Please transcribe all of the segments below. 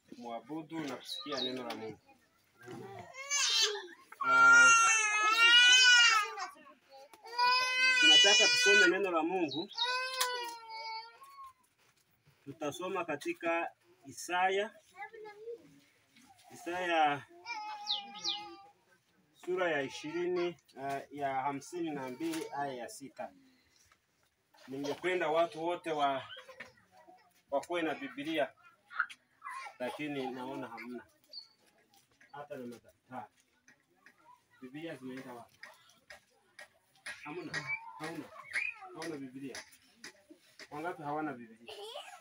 kumwabudu na kusikia neno la Mungu. Ah, tunataka tusome neno la Mungu. Tutasoma katika Isaya Isaya sura ya ishirini uh, ya hamsini na mbili aya ya sita. Ningependa watu wote wa wakuwe na Biblia, lakini naona hamna hata na madaftari. Biblia zimeenda wapi? Hamna, hauna, hauna Biblia. Wangapi hawana Biblia?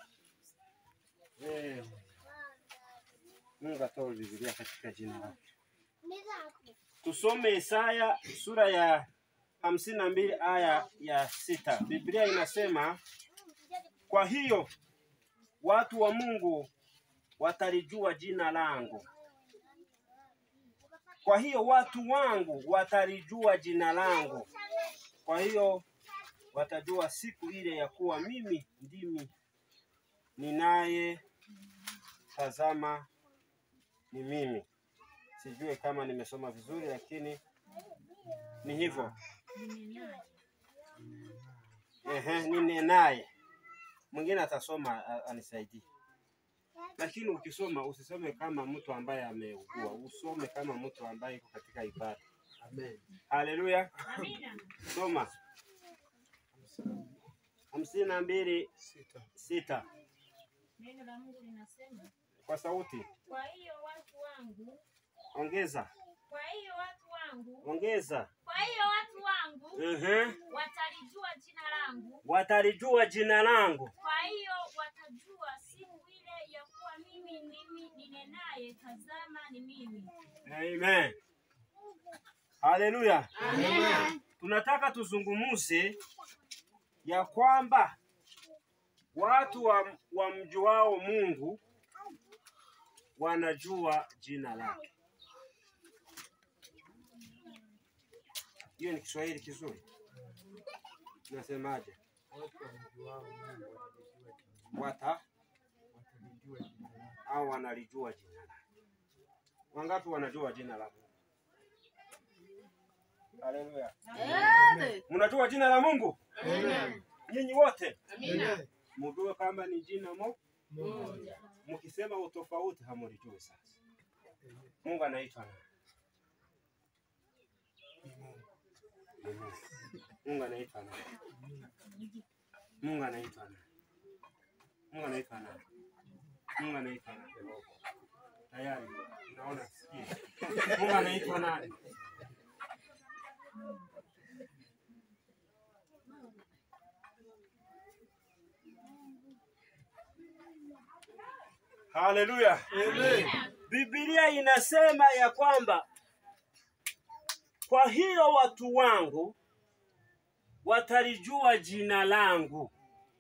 Eh, Mungu atoe Biblia katika jina lake. Tusome Isaya sura ya hamsini na mbili aya ya sita. Biblia inasema, kwa hiyo watu wa Mungu watalijua jina langu. Kwa hiyo watu wangu watalijua jina langu. Kwa hiyo watajua siku ile ya kuwa mimi ndimi ninaye tazama ni mimi. Sijui kama nimesoma vizuri, lakini ni hivyo. Ehe, ninenaye. Mwingine atasoma a- anisaidie, lakini ukisoma usisome kama mtu ambaye ameugua, usome kama mtu ambaye yuko katika ibada. Amen. Haleluya, soma hamsini na mbili Sita. sita Neno la Mungu linasema, kwa sauti, kwa hiyo watu wangu, ongeza kwa hiyo watu wangu, ongeza. kwa hiyo watu wangu Ehe, watalijua jina langu, watalijua jina langu. kwa hiyo watajua siku ile ya kuwa mimi ndimi ninenaye, tazama ni mimi. Amen. Haleluya. Tunataka tuzungumuze ya kwamba watu wa, wa mjuao Mungu wanajua jina lake. Hiyo ni Kiswahili kizuri. Nasemaje? Watu wamjuao Mungu watalijua jina- Wata watalijua jina lake. au wanalijua jina lake. Wangapi wanajua jina la Mungu? Haleluya. Mnajua jina la Mungu? Nyinyi wote Amen. mjue kwamba ni jina mo. Mungu. Mkisema utofauti hamulijui sasa. Mungu anaitwa nani? Mungu anaitwa nani? Mungu anaitwa nani? Mungu anaitwa nani? Mungu anaitwa nani? Tayari naona sikia. Mungu anaitwa nani? Haleluya. Biblia inasema ya kwamba kwa hiyo watu wangu watalijua jina langu.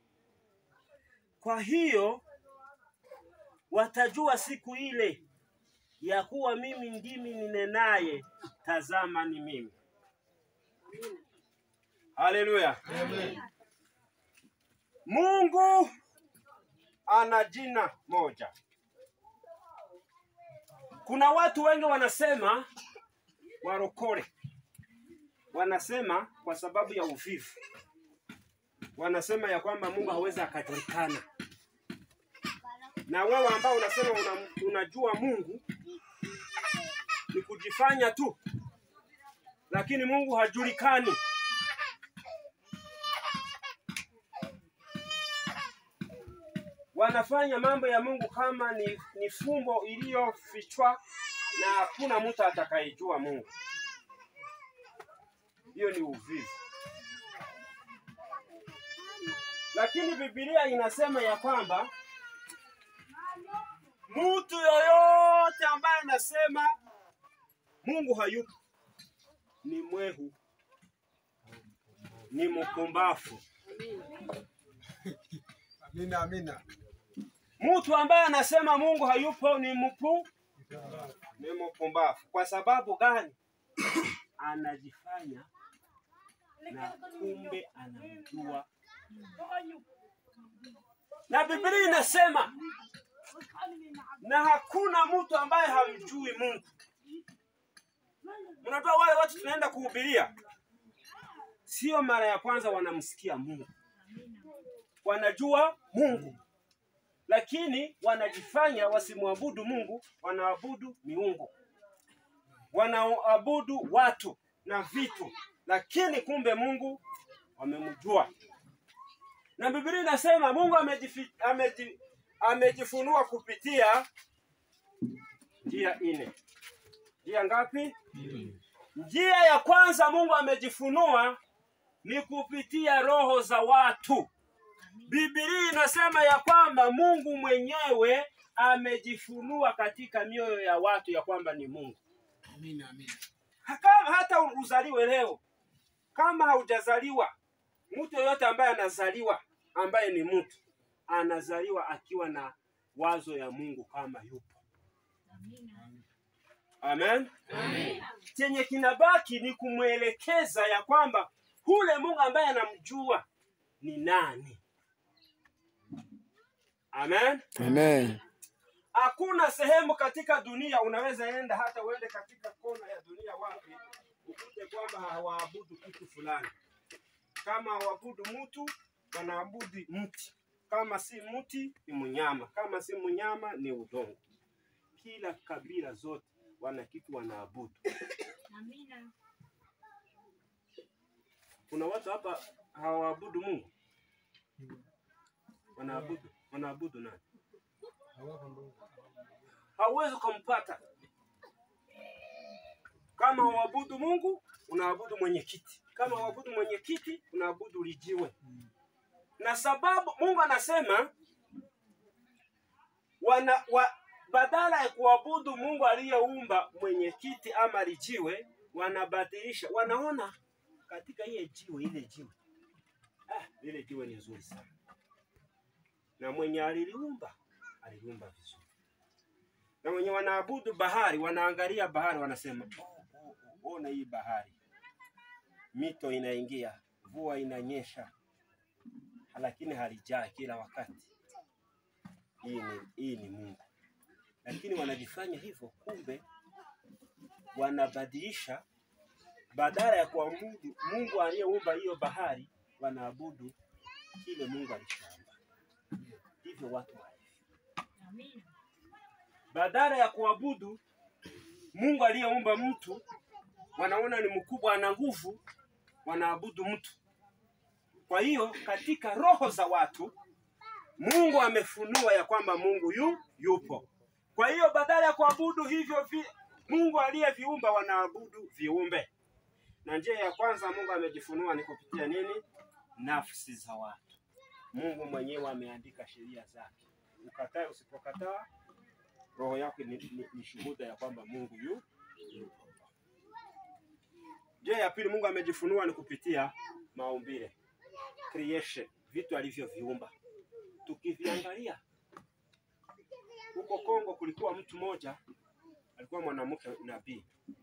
Kwa hiyo watajua siku ile ya kuwa mimi ndimi ninenaye, tazama ni mimi. Haleluya. Mungu ana jina moja. Kuna watu wengi wanasema warokore, wanasema kwa sababu ya uvivu, wanasema ya kwamba Mungu hawezi akajulikana. Na wewe ambao unasema una, unajua Mungu ni kujifanya tu, lakini Mungu hajulikani. Wanafanya mambo ya Mungu kama ni, ni fumbo iliyofichwa na hakuna mtu atakayejua Mungu. Hiyo ni uvivu. Lakini Biblia inasema ya kwamba mtu yoyote ambaye anasema Mungu hayupo ni mwehu, ni mpumbavu. Amina, amina. Mtu ambaye anasema Mungu hayupo ni mpu ni mpumbavu. Kwa sababu gani? Anajifanya na kumbe anamjua. Na Biblia inasema na hakuna mtu ambaye hamjui Mungu. Mnatoa wale watu tunaenda kuhubiria, sio mara ya kwanza wanamsikia Mungu, wanajua Mungu, lakini wanajifanya wasimwabudu Mungu, wanaabudu miungu, wanaabudu watu na vitu, lakini kumbe Mungu wamemjua. Na Biblia inasema Mungu amejifi, ameji, amejifunua kupitia njia nne. Njia ngapi? Njia ya kwanza Mungu amejifunua ni kupitia roho za watu. Biblia inasema ya kwamba Mungu mwenyewe amejifunua katika mioyo ya watu ya kwamba ni Mungu. Amina, amina. Kama hata uzaliwe leo, kama haujazaliwa, mtu yoyote ambaye anazaliwa ambaye ni mtu anazaliwa akiwa na wazo ya Mungu kama yupo. Amen. Chenye kinabaki ni kumwelekeza ya kwamba hule Mungu ambaye anamjua ni nani. Amen. Amen. Hakuna sehemu katika dunia unaweza enda hata uende katika kona ya dunia wapi ukute kwamba hawaabudu kitu fulani. Kama hawaabudu mtu, wanaabudu mti. Kama si mti ni mnyama, kama si mnyama ni udongo. Kila kabila zote wana kitu wanaabudu. Amina. Kuna watu hapa hawaabudu Mungu, wanaabudu wanaabudu nani? Hawako ndugu. hauwezi ukampata. Kama huabudu Mungu, unaabudu mwenyekiti. Kama huabudu mwenyekiti, unaabudu lijiwe. Na sababu Mungu anasema wana wa, badala ya kuabudu Mungu aliyeumba mwenyekiti ama lijiwe, wanabadilisha, wanaona katika ile jiwe, ile jiwe ah, ile jiwe ni nzuri sana, na mwenye aliliumba aliliumba vizuri na wenye wanaabudu bahari wanaangalia bahari, wanasema "Oh, oh, oh, ona hii bahari, mito inaingia, mvua inanyesha, lakini halijaa kila wakati. Hii ni, hii ni Mungu. Lakini wanajifanya hivyo, kumbe wanabadilisha, badala ya kuabudu Mungu aliyeumba hiyo bahari, wanaabudu kile Mungu alishaumba. Hivyo watu walivyo Amina. badala ya kuabudu Mungu aliyeumba mtu, wanaona ni mkubwa, ana nguvu, wanaabudu mtu. Kwa hiyo katika roho za watu Mungu amefunua ya kwamba Mungu yu yupo. Kwa hiyo badala ya kuabudu hivyo vi, Mungu aliyeviumba, wanaabudu viumbe. Na njia ya kwanza Mungu amejifunua ni kupitia nini? Nafsi za watu. Mungu mwenyewe ameandika sheria zake, ukatae usipokataa roho yako ni, ni, ni shuhuda ya kwamba Mungu yu yupo. Njia ya pili Mungu amejifunua ni kupitia maumbile, creation, vitu alivyoviumba. Tukiviangalia huko Kongo, kulikuwa mtu mmoja alikuwa mwanamke nabii.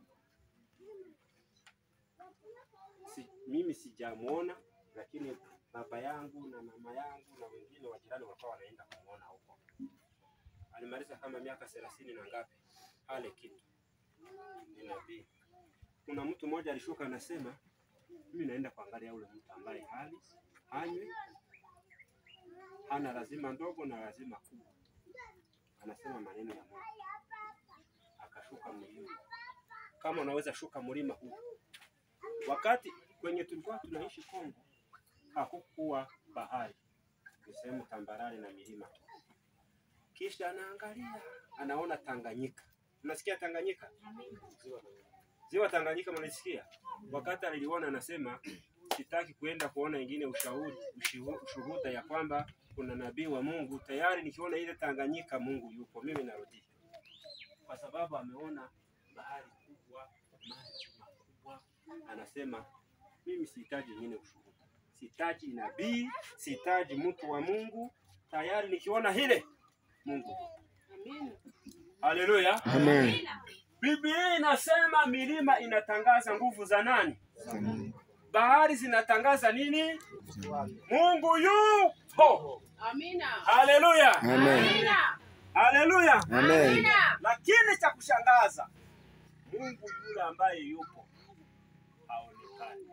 Si, mimi sijamuona, lakini baba yangu na mama yangu na wengine wajirani walikuwa wanaenda kumuona huko alimaliza kama miaka thelathini na ngapi ale kitu ni nabii. Kuna mtu mmoja alishuka anasema, mimi naenda kuangalia ule mtu ambaye hali hanywe, hana lazima ndogo na lazima kubwa, anasema maneno ya Mungu. Akashuka mlima. Kama unaweza shuka mlima huu, wakati kwenye tulikuwa tunaishi Kongo hakukuwa bahari, ni sehemu tambarare na milima tu kisha anaangalia anaona Tanganyika. Unasikia Tanganyika? Ziwa Tanganyika mnasikia? Wakati aliliona anasema sitaki kuenda kuona ingine ushauri ushihu- ushuhuda ya kwamba kuna nabii wa Mungu. Tayari nikiona ile Tanganyika Mungu yupo, mimi narudi, kwa sababu ameona bahari kubwa, maji makubwa. Anasema mimi sihitaji ingine ushuhuda, sihitaji nabii, sihitaji mtu wa Mungu. Tayari nikiona hile Mungu. Haleluya. Amen. Biblia inasema milima inatangaza nguvu za nani? Bahari zinatangaza nini? Mungu yupo. Amina. Haleluya. Amen. Amina. Haleluya! Amen. Lakini cha kushangaza, Mungu yule ambaye yupo haonekani,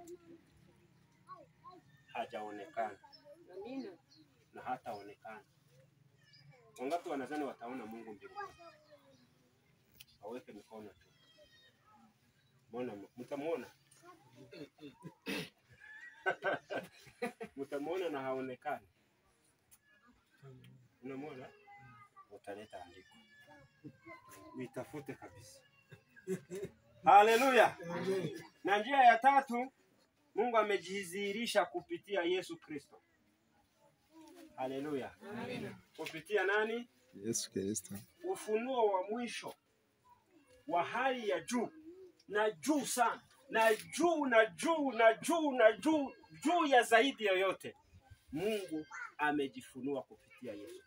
hajaonekana na hataonekana. Wangapi wanadhani wataona Mungu mbinguni? Waweke mikono tu. Mbona mtamwona? mtamwona na haonekani. Unamwona? Utaleta andiko, uitafute kabisa. Haleluya! Na njia ya tatu, Mungu amejidhihirisha kupitia Yesu Kristo. Haleluya! Kupitia nani? Yesu Kristo. Ufunuo wa mwisho wa hali ya juu na juu sana na juu na juu na juu na juu juu ya zaidi yoyote, Mungu amejifunua kupitia Yesu.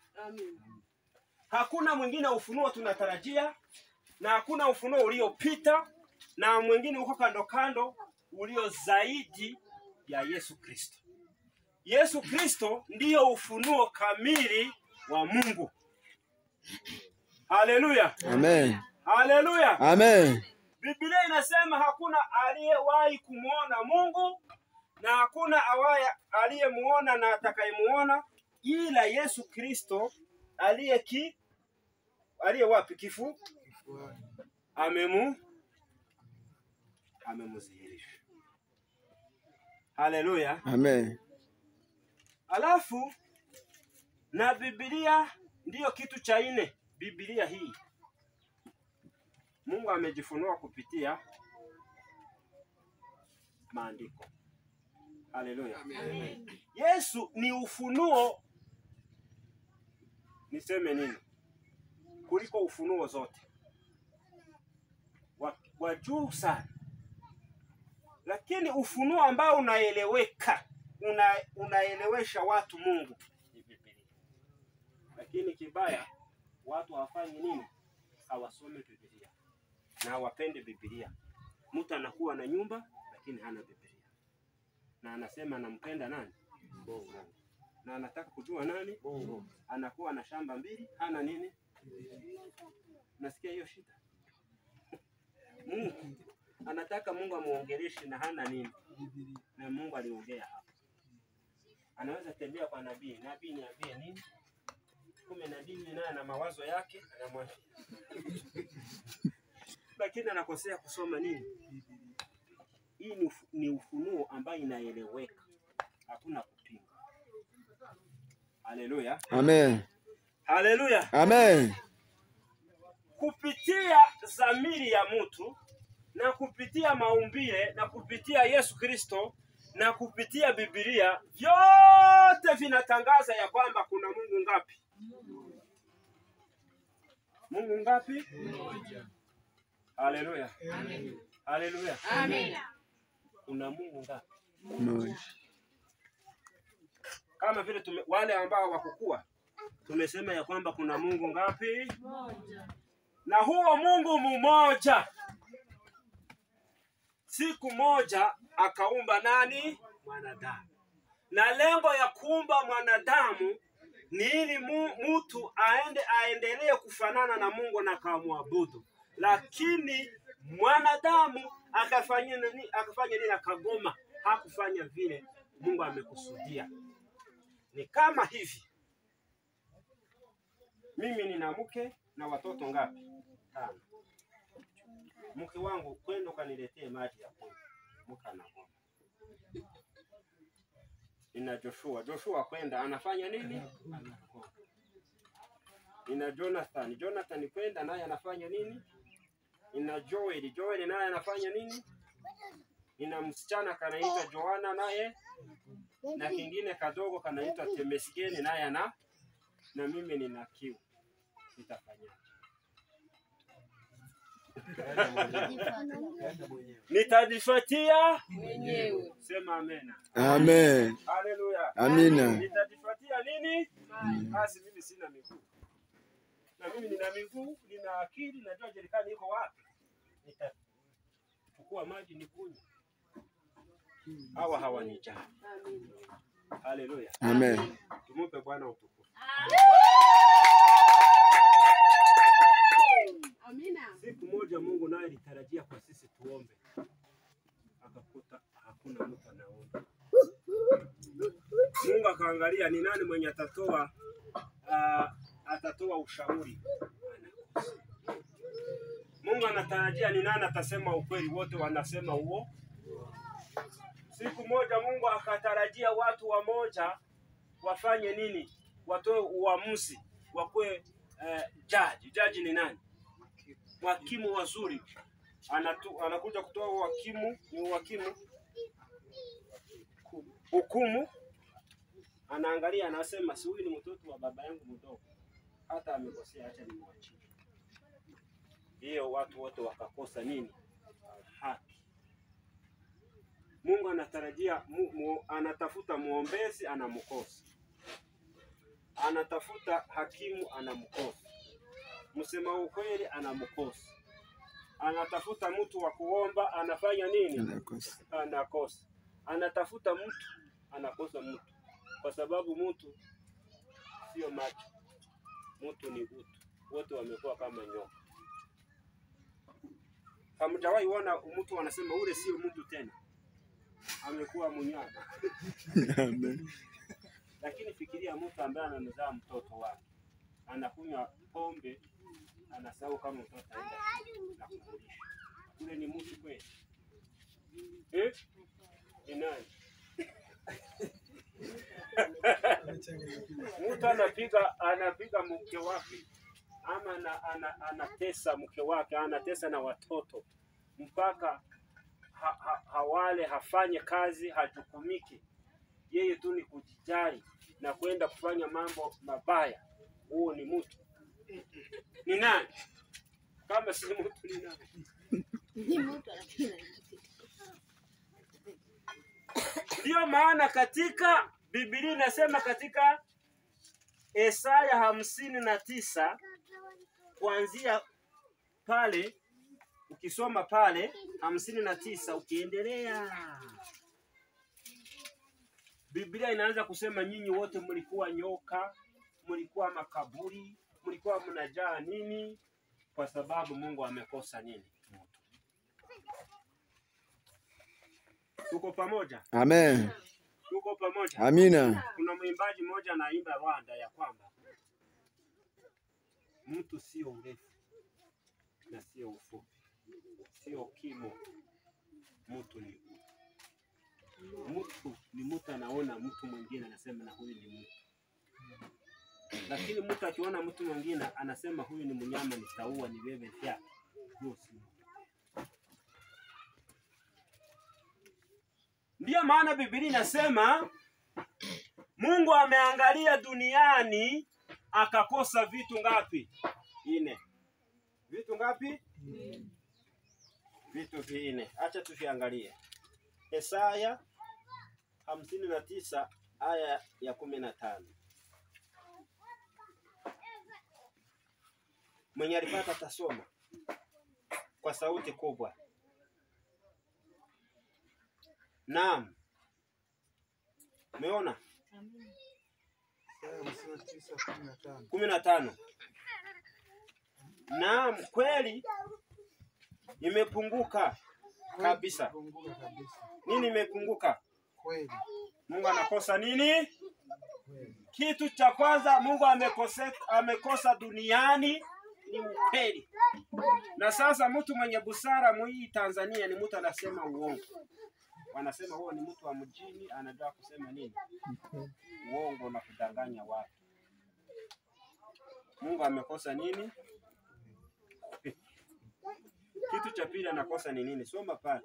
Hakuna mwingine ufunuo tunatarajia, na hakuna ufunuo uliopita, na mwingine uko kando kando ulio zaidi ya Yesu Kristo. Yesu Kristo ndiyo ufunuo kamili wa Mungu. Haleluya, Amen. haleluya. Amen. Biblia inasema hakuna aliyewahi kumwona Mungu na hakuna awaye aliyemuona na atakayemuona ila Yesu Kristo aliye ki aliye wapi kifu amemu amemudhihirisha. Haleluya. Amen. Alafu na Biblia ndiyo kitu cha nne. Biblia hii Mungu amejifunua kupitia maandiko. Haleluya. Yesu ni ufunuo, niseme nini, kuliko ufunuo zote wa, wa juu sana, lakini ufunuo ambao unaeleweka una, unaelewesha watu Mungu ni Biblia. Lakini kibaya watu hawafanyi nini? Hawasome Biblia na hawapende Biblia. Mtu anakuwa na nyumba lakini hana Biblia, na anasema anampenda nani? Mungu. Na anataka kujua nani? Mungu. Anakuwa na shamba mbili, hana nini? Nasikia hiyo shida. Mungu anataka Mungu amuongeleshe na hana nini? Na Mungu aliongea hapa. Anaweza tembea kwa nabii, nabii niambie nini? Kumbe nabii naye ana mawazo yake, anamwambia lakini anakosea kusoma nini? Hii ni, ufu- ni ufunuo ambayo inaeleweka, hakuna kupinga. Haleluya, Amen. haleluya. Amen. Kupitia dhamiri ya mtu na kupitia maumbile na kupitia Yesu Kristo na kupitia Biblia, vyote vinatangaza ya kwamba kuna Mungu ngapi? Mungu ngapi? Haleluya, haleluya. Kuna Mungu ngapi? Moja. Kama vile tume, wale ambao wakukua tumesema ya kwamba kuna Mungu ngapi? Na huo Mungu mmoja, siku moja akaumba nani? Mwanadamu. Na lengo ya kuumba mwanadamu ni ili mu, mtu aende aendelee kufanana na Mungu na kamwabudu, lakini mwanadamu akafanya nini? Akafanya nini? Akagoma, hakufanya vile Mungu amekusudia. Ni kama hivi, mimi nina mke na watoto ngapi? Tano. Mke wangu kwenda ukaniletee maji ya kunywa, mke anagoma. Nina Joshua, Joshua kwenda anafanya nini? Anagoma. Nina Jonathan, Jonathan kwenda naye anafanya nini? Nina Joel, Joel naye anafanya nini? Nina msichana kanaitwa Joana naye na kingine kadogo kanaitwa Temesgeni naye ana na mimi nina kiu, nitafanyaje? Nitajifuatia mwenyewe. sema amena. Amen. Haleluya. Amina. Nitajifuatia nini? Basi mimi sina miguu, na mimi nina miguu, nina akili, najua jerikani iko wapi. Nitachukua maji nikunywe. Hawa hawanijali. Haleluya. Amen. Tumupe Bwana utukufu. alitarajia kwa sisi tuombe, akakuta hakuna mtu anaomba. Mungu akaangalia ni nani mwenye atatoa uh, atatoa ushauri. Anakosa. Mungu anatarajia ni nani atasema ukweli, wote wanasema huo. Siku moja Mungu akatarajia watu wamoja wafanye nini? Watoe uamuzi, wakuwe eh, jaji. Jaji ni nani? Wakimu wazuri. Anatu, anakuja kutoa uhakimu, ni uhakimu hukumu. Anaangalia, anasema si huyu ni mtoto wa baba yangu mdogo, hata amekosea, acha nimwachie. Hiyo watu wote wakakosa nini? Haki. Mungu anatarajia mu, mu, anatafuta muombezi anamkosa, anatafuta hakimu anamkosa, msema ukweli anamkosa, anatafuta mtu wa kuomba anafanya nini? Anakosa. Anakosa, anatafuta mtu anakosa mtu, kwa sababu mtu sio macho, mtu ni utu. Wote wamekuwa kama nyoka. Hamjawahi ona mtu anasema ule sio mtu tena, amekuwa mnyama. Amen. Lakini fikiria mtu ambaye anamzaa mtoto wake, anakunywa pombe, anasahau kama mtoto aenda na kumlisha. Ule ni mtu kweli eh? Ni nani? Mtu anapiga anapiga mke wake ama ana, ana, anatesa mke wake, anatesa na watoto mpaka ha, ha, hawale hafanye kazi, hajukumiki yeye tu ni kujijali na kwenda kufanya mambo mabaya. Huo ni mtu ni nani? Kama si mtu ni nani? Ni mtu lakini Ndiyo maana katika Biblia inasema katika Isaya hamsini na tisa kuanzia pale, ukisoma pale hamsini na tisa ukiendelea, Biblia inaanza kusema nyinyi wote mlikuwa nyoka, mlikuwa makaburi, mlikuwa mnajaa nini? Kwa sababu Mungu amekosa nini? Moto. Tuko pamoja? Amen. Tuko pamoja? Amina. Kuna mwimbaji mmoja anaimba Rwanda ya kwamba mtu sio urefu na sio ufupi, sio kimo, mtu ni utu. Mtu ni mtu anaona mtu mwingine anasema na huyu ni mtu, lakini mtu akiona mtu mwingine anasema huyu ni mnyama, nitaua, ni wewe vya huyo si mtu. Ndiyo maana Biblia inasema Mungu ameangalia duniani akakosa vitu ngapi? Ine. Vitu ngapi? Vitu vinne. Acha tuviangalie. Isaya hamsini na tisa aya ya kumi na tano. Mwenye alipata tasoma kwa sauti kubwa. Naam. Umeona? Isaya hamsini na tisa kumi na tano. kumi na tano. Naam, kweli imepunguka kabisa. Punguka kabisa. Nini imepunguka? Kweli. Mungu anakosa nini? Kweli. Kitu cha kwanza Mungu amekosa, amekosa duniani ni ukweli. Na sasa mtu mwenye busara mwii Tanzania ni mtu anasema uongo, wanasema huo ni mtu wa mjini, anajua kusema nini uongo na kudanganya watu. Mungu amekosa nini? Kitu cha pili anakosa ni nini? Soma pale.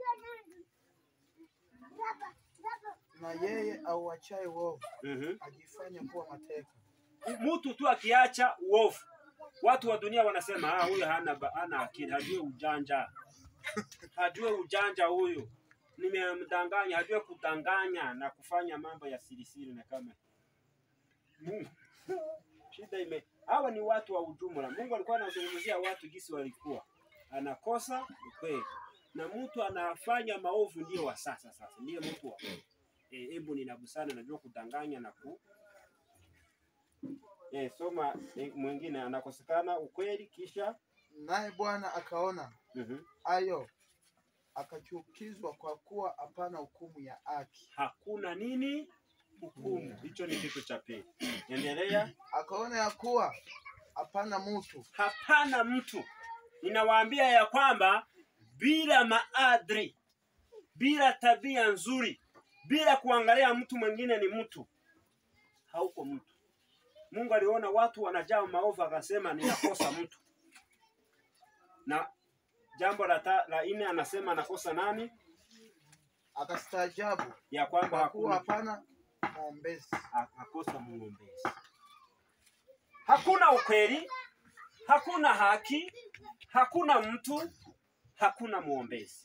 Na yeye auachaye uovu Mhm. ajifanye kuwa mateka. mtu tu akiacha uovu, watu wa dunia wanasema ah, huyu hana, ba- hana akili, hajui ujanja, hajui ujanja huyu, nimemdanganya, hajui kudanganya na kufanya mambo ya sirisiri na kama Mungu. Shida ime hawa ni watu wa ujumla. Mungu alikuwa anazungumzia watu jinsi walikuwa, anakosa ukweli na mtu anafanya maovu, ndio wa sasa. Sasa ndiye mtu wa eh, hebu nina busara, najua kudanganya na ku Eh, soma eh, mwingine anakosekana ukweli, kisha naye Bwana akaona Mhm. hayo, akachukizwa kwa kuwa hapana hukumu ya haki. Hakuna nini? Hukumu. Hicho ni kitu cha pili. Endelea. Akaona ya kuwa hapana mtu Hapana mtu. Ninawaambia ya kwamba bila maadili, bila tabia nzuri, bila kuangalia mtu mwingine ni mtu, hauko mtu. Mungu aliona watu wanajaa maovu, akasema ninakosa mtu. Na jambo la, ta, la nne anasema anakosa nani? akastaajabu Ya kwamba kwa kuwa hakuna hapana mwombezi. akakosa mwombezi. Hakuna ukweli, hakuna haki, hakuna mtu, hakuna mwombezi.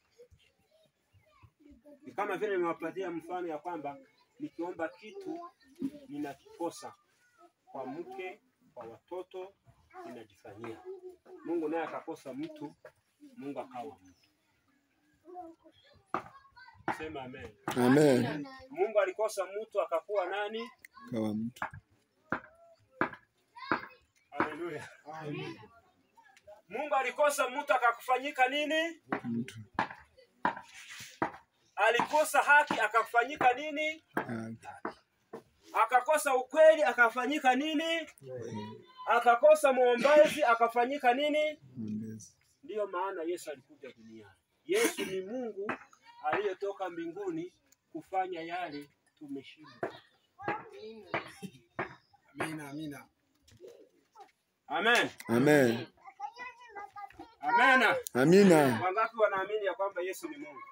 Ni kama vile nimewapatia mfano ya kwamba nikiomba kitu ninakikosa kwa mke, kwa watoto, ninajifanyia. Mungu naye akakosa mtu, Mungu akawa mtu. Sema amen. Amen. Mungu alikosa mtu akakuwa nani? Kawa mtu. Haleluya. Amen. Mungu alikosa mtu akakufanyika nini? Mtu. Alikosa haki akakufanyika nini? Haki. Akakosa ukweli akafanyika nini? Akakosa mwombezi akafanyika nini? Mwombezi. Ndiyo maana Yesu alikuja duniani. Yesu ni Mungu aliyetoka mbinguni kufanya yale tumeshindwa. Amina, amina. Amen. Amen. Amena. Amina. Wangapi wanaamini ya kwamba Yesu ni Mungu?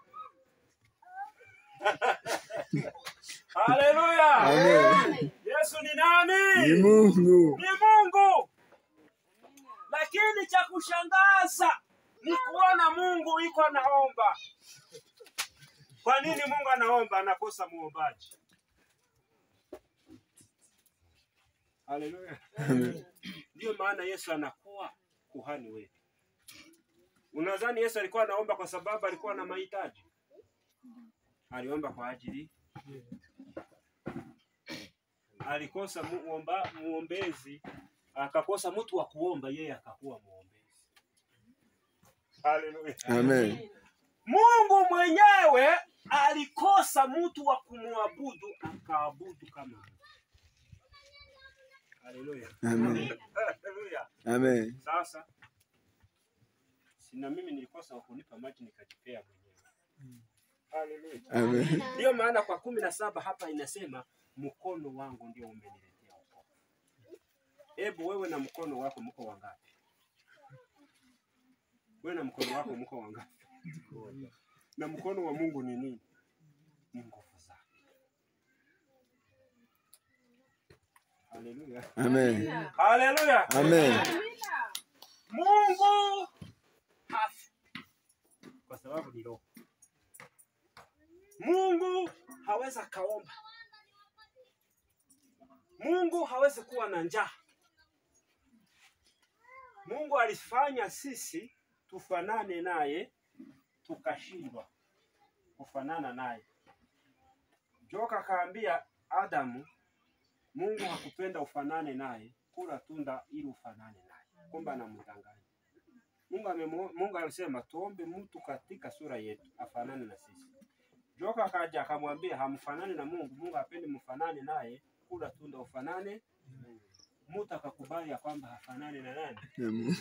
Haleluya. Amen. Yesu ni nani? Ni Mungu. ni Mungu. Lakini cha kushangaza ni kuona Mungu iko anaomba. Kwa nini Mungu anaomba anakosa muombaji? Haleluya. Amen. Ndiyo maana Yesu anakuwa kuhani wetu. Unadhani Yesu alikuwa anaomba kwa sababu alikuwa na mahitaji? Aliomba kwa ajili alikosa muomba, muombezi akakosa mtu wa kuomba, yeye akakuwa muombezi. Haleluya. Amen. Mungu mwenyewe alikosa mtu wa kumwabudu, akaabudu kama Mungu. Haleluya. Amen. Haleluya. Amen. Sasa sina mimi nilikosa wa kunipa maji nikajipea mwenyewe. Haleluya. Amen. Ndiyo maana kwa kumi na saba hapa inasema mkono wangu ndio umeniletea wokovu. Hebu wewe na mkono wako mko wangapi? Wewe na mkono wako mko wangapi? Na mkono wa Mungu ni nini? Ni nguvu zake. Haleluya. Amen. Haleluya. Amen. Mungu hafi kwa sababu ni roho. Mungu hawezi akaomba. Mungu hawezi kuwa na njaa. Mungu alifanya sisi tufanane naye, tukashindwa kufanana naye. Joka akaambia Adamu, Mungu hakupenda ufanane naye, kula tunda ili ufanane naye. Kumbe anamdanganya. Mungu amemu, Mungu alisema tuombe mtu katika sura yetu afanane na sisi. Joka akaja akamwambia hamfanani na Mungu, Mungu hapendi mfanane naye, kula tunda ufanane. Mtu akakubali ya kwamba hafanani na nani? Amen.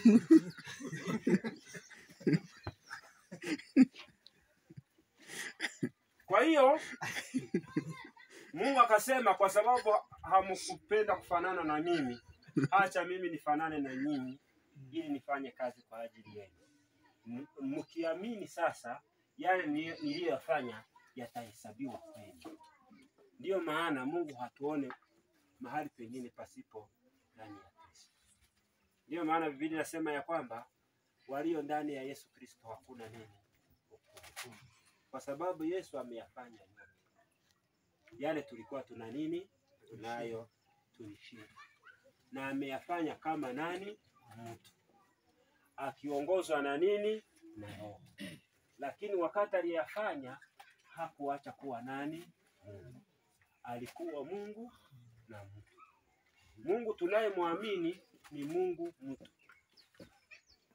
Kwa hiyo Mungu akasema, kwa sababu hamkupenda kufanana na mimi, acha mimi nifanane na nyinyi ili nifanye kazi kwa ajili yenu. M- Mkiamini sasa, yale ni- niliyoyafanya yatahesabiwa kwenu. Ndiyo maana Mungu hatuone mahali pengine pasipo ndani ya Kristo. Ndiyo maana Biblia inasema ya kwamba walio ndani ya Yesu Kristo hakuna nini hukumu kwa sababu Yesu ameyafanya yote yale tulikuwa tuna nini tunayo tulishinda, na ameyafanya kama nani mtu akiongozwa na nini na Roho. Lakini wakati aliyafanya hakuacha kuwa nani Mungu, alikuwa Mungu na mtu. Mungu tunayemwamini ni Mungu mtu.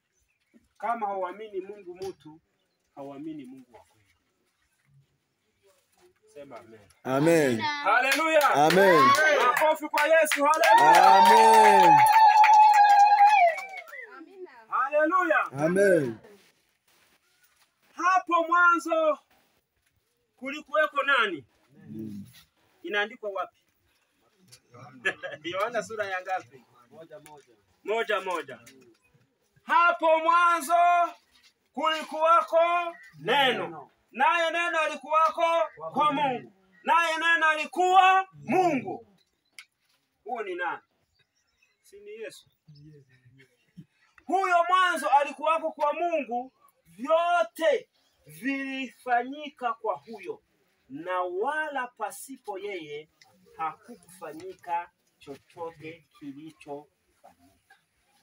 Kama hauamini Mungu mtu, hauamini Mungu wa kweli. Sema amen. Amen. Haleluya. Amen. Makofi kwa Yesu. Haleluya. Amen. Haleluya. Amen. Hapo mwanzo kulikuweko nani? Inaandikwa wapi? Yohana sura ya ngapi? Moja moja. Moja moja. Hapo mwanzo kulikuwako neno, naye neno alikuwako kwa Mungu, naye neno alikuwa Mungu. Huo ni nani? Si ni Yesu? Huyo mwanzo alikuwako kwa Mungu, vyote vilifanyika kwa huyo, na wala pasipo yeye hakukufanyika chochote kilichofanyika.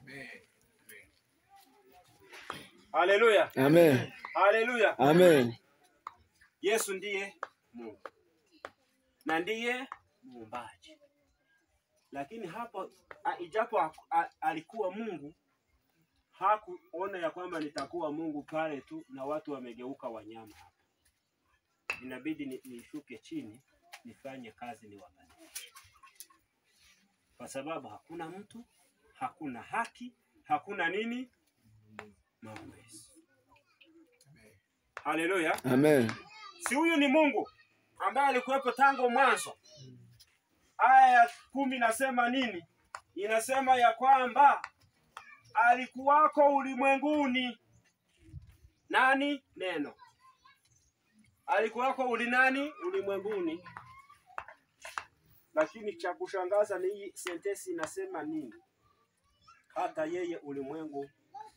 Haleluya, Amen. haleluya. Amen. Yesu ndiye Mungu na ndiye muumbaji, lakini hapo a- ijapo a- a- alikuwa Mungu hakuona ya kwamba nitakuwa Mungu pale tu na watu wamegeuka wanyama hapa. Inabidi ni- nishuke chini nifanye kazi niwabadilishe, kwa sababu hakuna mtu, hakuna haki, hakuna nini mawezi. Haleluya! Amen. si huyu ni Mungu ambaye alikuwepo tangu mwanzo. Aya ya kumi inasema nini? Inasema ya kwamba alikuwako ulimwenguni. Nani? Neno. Alikuwako uli nani? Ulimwenguni. Lakini cha kushangaza ni hii sentensi inasema nini? Hata yeye ulimwengu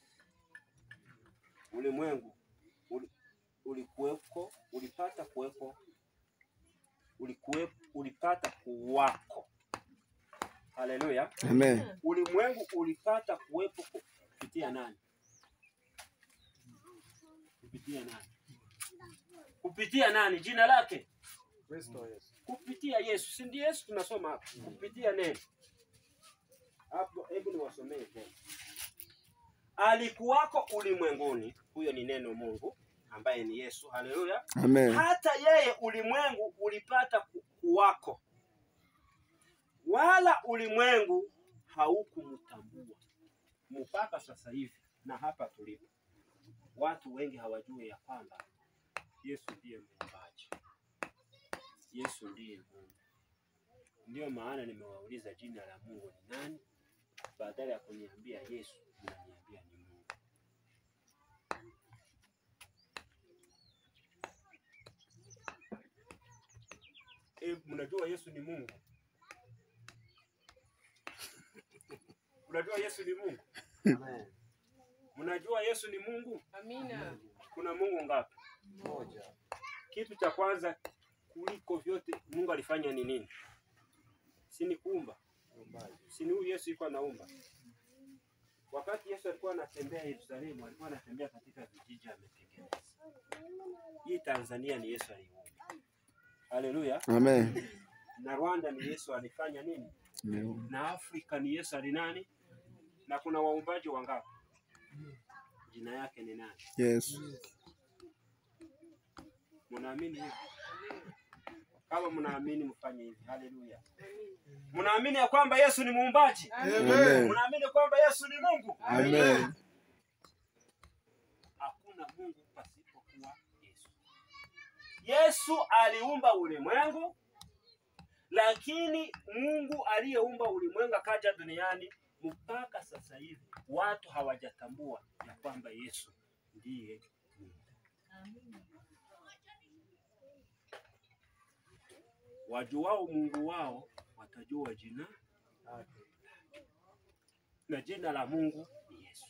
ulimwengu uli, ulikuweko ulipata kuwepo ulikuwepo ulipata kuwako. Haleluya! Amen. Ulimwengu ulipata kuwepo ku- kupitia nani? Kupitia nani? Kupitia nani? Jina lake Kristo Yesu. kupitia Yesu, si ndiye Yesu tunasoma hapa, kupitia neno hapo. Hebu niwasomee tena. Alikuwako ulimwenguni, huyo ni neno Mungu ambaye ni Yesu. Haleluya! Amen. hata yeye ulimwengu ulipata ku- kuwako, wala ulimwengu haukumtambua mpaka sasa hivi. Na hapa tulipo, watu wengi hawajui ya kwamba Yesu ndiye muumbaji, Yesu ndiye Mungu. Ndiyo maana nimewauliza jina la Mungu ni nani, badala ya kuniambia Yesu, mnaniambia ni Mungu. E, mnajua Yesu ni Mungu? Mnajua Yesu ni Mungu? Amen. Mnajua Yesu ni Mungu? Amina. Kuna Mungu ngapi? Moja. Kitu cha kwanza kuliko vyote Mungu alifanya ni nini? Si ni kuumba? Uumbaji. Si ni huyu Yesu yuko anaumba? Wakati Yesu alikuwa anatembea Yerusalemu, alikuwa anatembea katika vijiji ametengeneza. Hii Tanzania ni Yesu aliumba. Haleluya. Amen. Na Rwanda ni Yesu alifanya nini? Na Afrika ni Yesu alinani? Na kuna waumbaji wangapi? Jina yake ni nani? Yes. Mnaamini hivi? Kama mnaamini mfanye hivi. Haleluya. Mnaamini ya kwamba Yesu ni muumbaji? Amen. Mnaamini kwamba Yesu ni Mungu? Amen. Hakuna Mungu pasipokuwa Yesu. Yesu aliumba ulimwengu, lakini Mungu aliyeumba ulimwengu akaja duniani, mpaka sasa hivi watu hawajatambua ya kwamba Yesu ndiye Mungu. Wajuao Mungu wao watajua jina Lake. na jina la Mungu ni Yesu.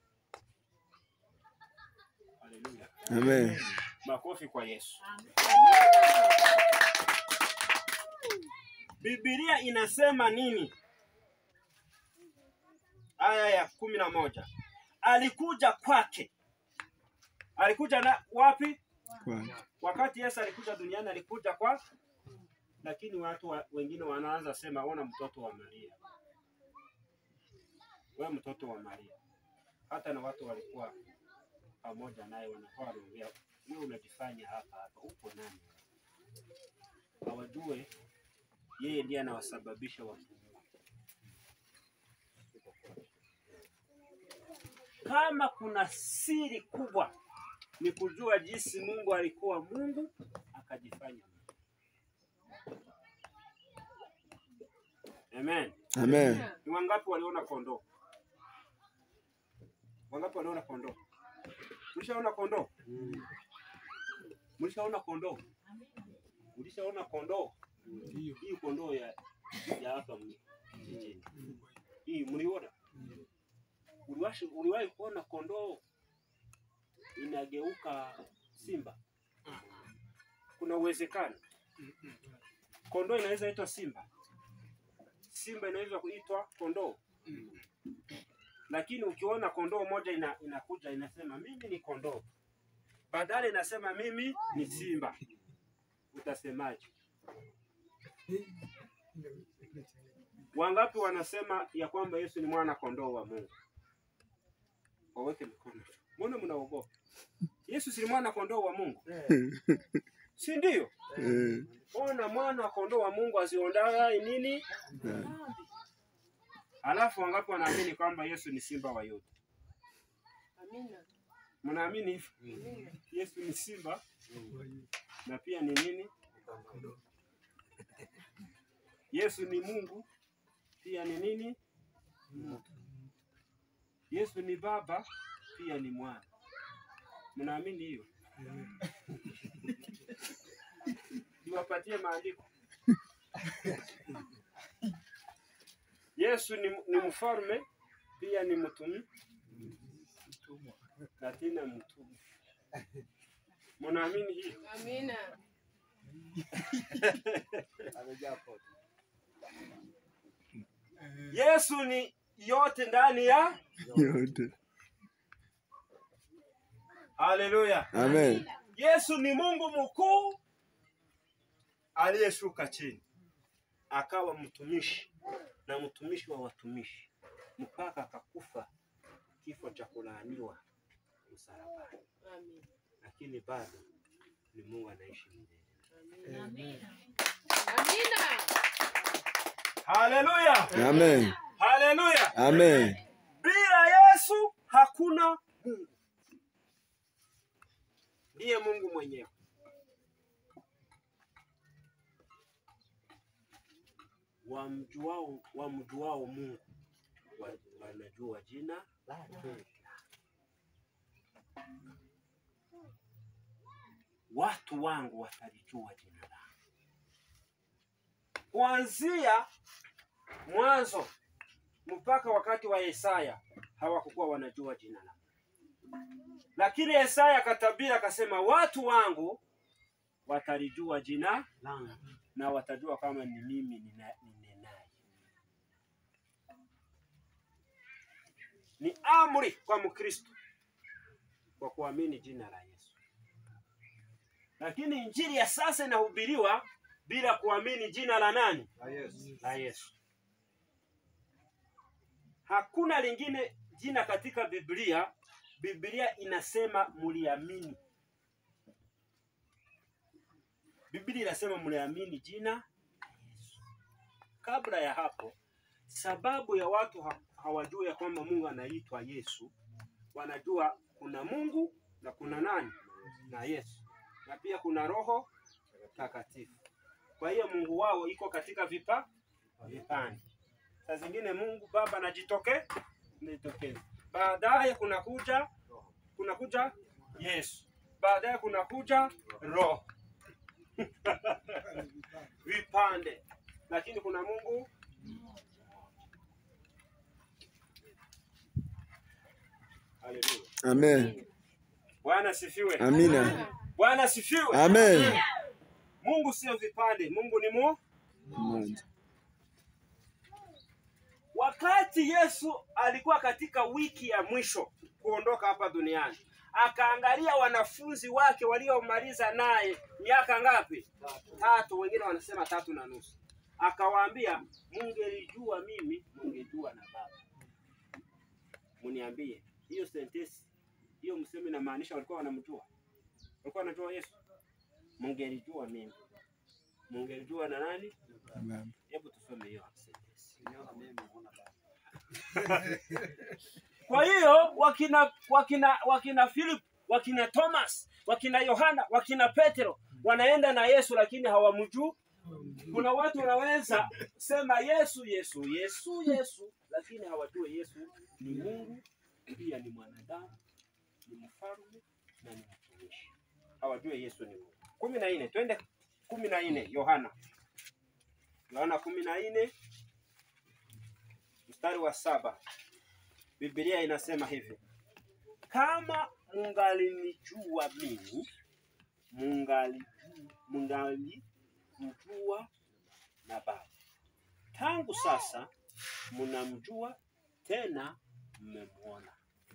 Haleluya. Amen. Makofi kwa Yesu. Biblia inasema nini? Aya ya kumi na moja alikuja kwake. Alikuja na wapi? Kwa- Wakati Yesu alikuja duniani alikuja kwa, lakini watu wa, wengine wanaanza sema ona mtoto wa Maria, we mtoto wa Maria. Hata na watu walikuwa pamoja naye, wanakuwa wanaongea, wewe unajifanya hapa hapa, upo nani? Hawajue yeye ndiye anawasababisha wapumue. Kama kuna siri kubwa ni kujua jinsi Mungu alikuwa Mungu akajifanya Mungu. Amen. Amen. Ni wangapi waliona kondoo? Wangapi waliona kondoo? Mlishaona kondoo? Mlishaona kondoo? Mlishaona kondoo? Hii kondoo ya ya hapa mjini. Hii mliona? Uliwahi uliwahi kuona kondoo inageuka simba? Kuna uwezekano kondoo inaweza itwa simba, simba inaweza kuitwa kondoo. Lakini ukiona kondoo moja ina, inakuja inasema mimi ni kondoo, badala inasema mimi ni simba, utasemaje? Wangapi wanasema ya kwamba Yesu ni mwana kondoo wa Mungu? Waweke mikono. Mbona mnaogopa? Yesu si mwana kondoo wa Mungu, si ndio? Eh, Ona mwana kondoo wa Mungu aziondaye nini? Alafu wangapi wanaamini kwamba Yesu ni simba wa Yuda? Amina. Mnaamini hivyo? Yesu ni simba na pia ni nini? Yesu ni Mungu pia ni nini? Yesu ni Baba pia ni Mwana. Mnaamini hiyo? Niwapatie maandiko. Yesu ni, ni mfalme pia ni mtumi na tena mtume. Mnaamini hiyo? Amina. amejaa pote. Yesu ni yote ndani ya yote. Haleluya. Amen. Yesu ni Mungu mkuu aliyeshuka chini akawa mtumishi na mtumishi wa watumishi mpaka akakufa kifo cha kulaaniwa msalabani, Amina. lakini bado ni Mungu anaishi milele. Amina. Amina. Haleluya, Amen. haleluya. Amen. Bila Yesu hakuna Mungu, ndiye Mungu mwenyewe. Wamjuao, wamjuao Mungu wa- wanajua jina lake. Watu wangu watalijua jina langu. Kuanzia mwanzo mpaka wakati wa Yesaya hawakukuwa wanajua jina langu, lakini Yesaya akatabiri akasema, watu wangu watalijua jina langu na watajua kama ni mimi nina- ninenaye. Ni amri kwa Mkristo kwa kuamini jina la Yesu, lakini injili ya sasa inahubiriwa bila kuamini jina la nani? Na Yesu. la Yesu. Hakuna lingine jina katika Biblia. Biblia inasema muliamini. Biblia inasema muliamini jina la Yesu. Kabla ya hapo, sababu ya watu ha hawajui ya kwamba Mungu anaitwa Yesu, wanajua kuna Mungu na kuna nani na Yesu, na pia kuna Roho Takatifu. Kwa hiyo Mungu wao iko katika vipa vipande. Saa zingine Mungu Baba anajitoke anajitokeza, baadaye kuna kuja kuna kuja Yesu, baadaye kuna kuja Roho vipande, lakini kuna Mungu Haleluya. Amen. Bwana sifiwe. Amina. Bwana sifiwe. Amen. Mungu sio vipande, Mungu ni mu Mmoja. Wakati Yesu alikuwa katika wiki ya mwisho kuondoka hapa duniani, akaangalia wanafunzi wake waliomaliza naye miaka ngapi? Tatu, wengine wanasema tatu na nusu. Akawaambia, mungelijua mimi, mungejua na Baba. Muniambie hiyo sentensi hiyo msemo inamaanisha walikuwa wanamjua, walikuwa wanajua Yesu. Mungelijua mimi, mungelijua na nani? Baba. Hebu tusome hiyo sentence. Kwa hiyo wakina wakina wakina Philip, wakina Thomas, wakina Yohana, wakina Petro wanaenda na Yesu lakini hawamjui. Kuna watu wanaweza sema Yesu Yesu Yesu Yesu, lakini hawajui Yesu ni Mungu, pia ni mwanadamu, ni mfalme na ni mtumishi. Hawajui Yesu ni Mungu. kumi na nne twende kumi na nne Yohana Yohana kumi na nne mstari wa saba Biblia inasema hivi, kama mungalinijua mimi mungali mungalimjua na Baba. Tangu sasa mnamjua tena mmemwona.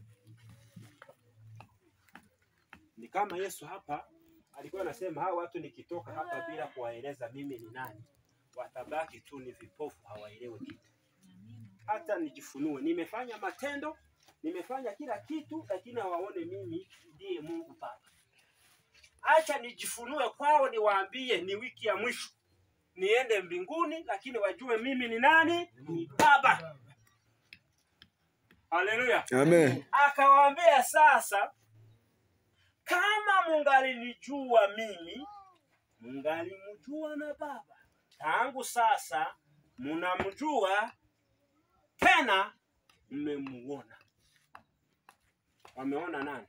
Ni kama Yesu hapa alikuwa anasema hawa watu nikitoka hapa bila kuwaeleza mimi ni nani, watabaki tu ni vipofu, hawaelewi kitu. Hata nijifunue, nimefanya matendo, nimefanya kila kitu, lakini hawaone mimi ndiye Mungu Baba. Acha nijifunue kwao, niwaambie ni wiki ya mwisho, niende mbinguni, lakini wajue mimi ni nani, ni Baba. Haleluya! Amen. Akawaambia sasa, kama mungalinijua mimi, mungalimjua na Baba. Tangu sasa munamjua tena mmemuona. Wameona nani?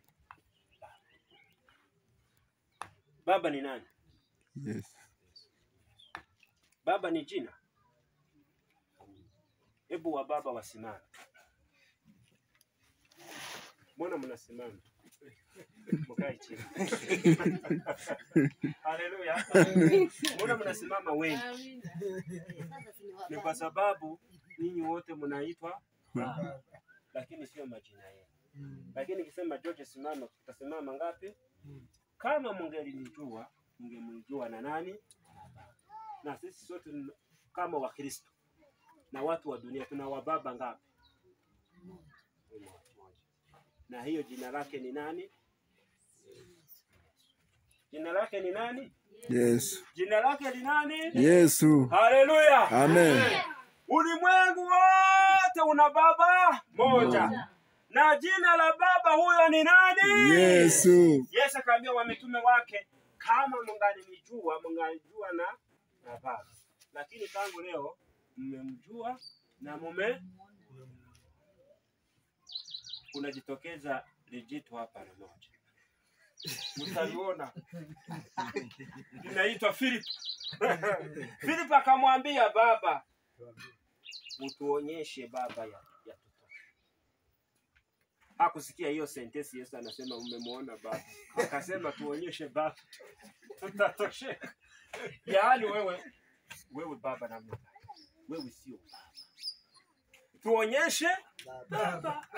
Baba ni nani? Yes. Baba ni jina. Hebu wa baba wasimame. Mbona mnasimama? Mkae chini. Haleluya. Mbona mnasimama wengi? Amina. Ni kwa sababu ninyi wote mnaitwa baba, lakini sio majina yenu. Lakini nikisema George simama, utasimama ngapi? Kama mungelinijua mungemjua na nani? Na sisi sote ni- kama Wakristo na watu wa dunia tuna wababa ngapi? Mmoja. Na hiyo jina lake ni nani? Jina lake ni nani? Yesu. Jina lake ni nani? Yesu. Haleluya! Amen. Ulimwengu wote una baba moja, na jina la baba huyo ni nani? Yesu. Yesu akaambia wamitume wake, kama mngalinijua mngalijua na na baba, lakini tangu leo mmemjua na mume kunajitokeza lijito hapa na moja mtaliona linaitwa Philip. Philip akamwambia baba, utuonyeshe baba ya, ya tutosha. Hakusikia hiyo sentensi. Yesu anasema umemwona baba, akasema tuonyeshe baba, tutatosheka. Yaani wewe wewe baba namna gani? Wewe sio baba, tuonyeshe baba.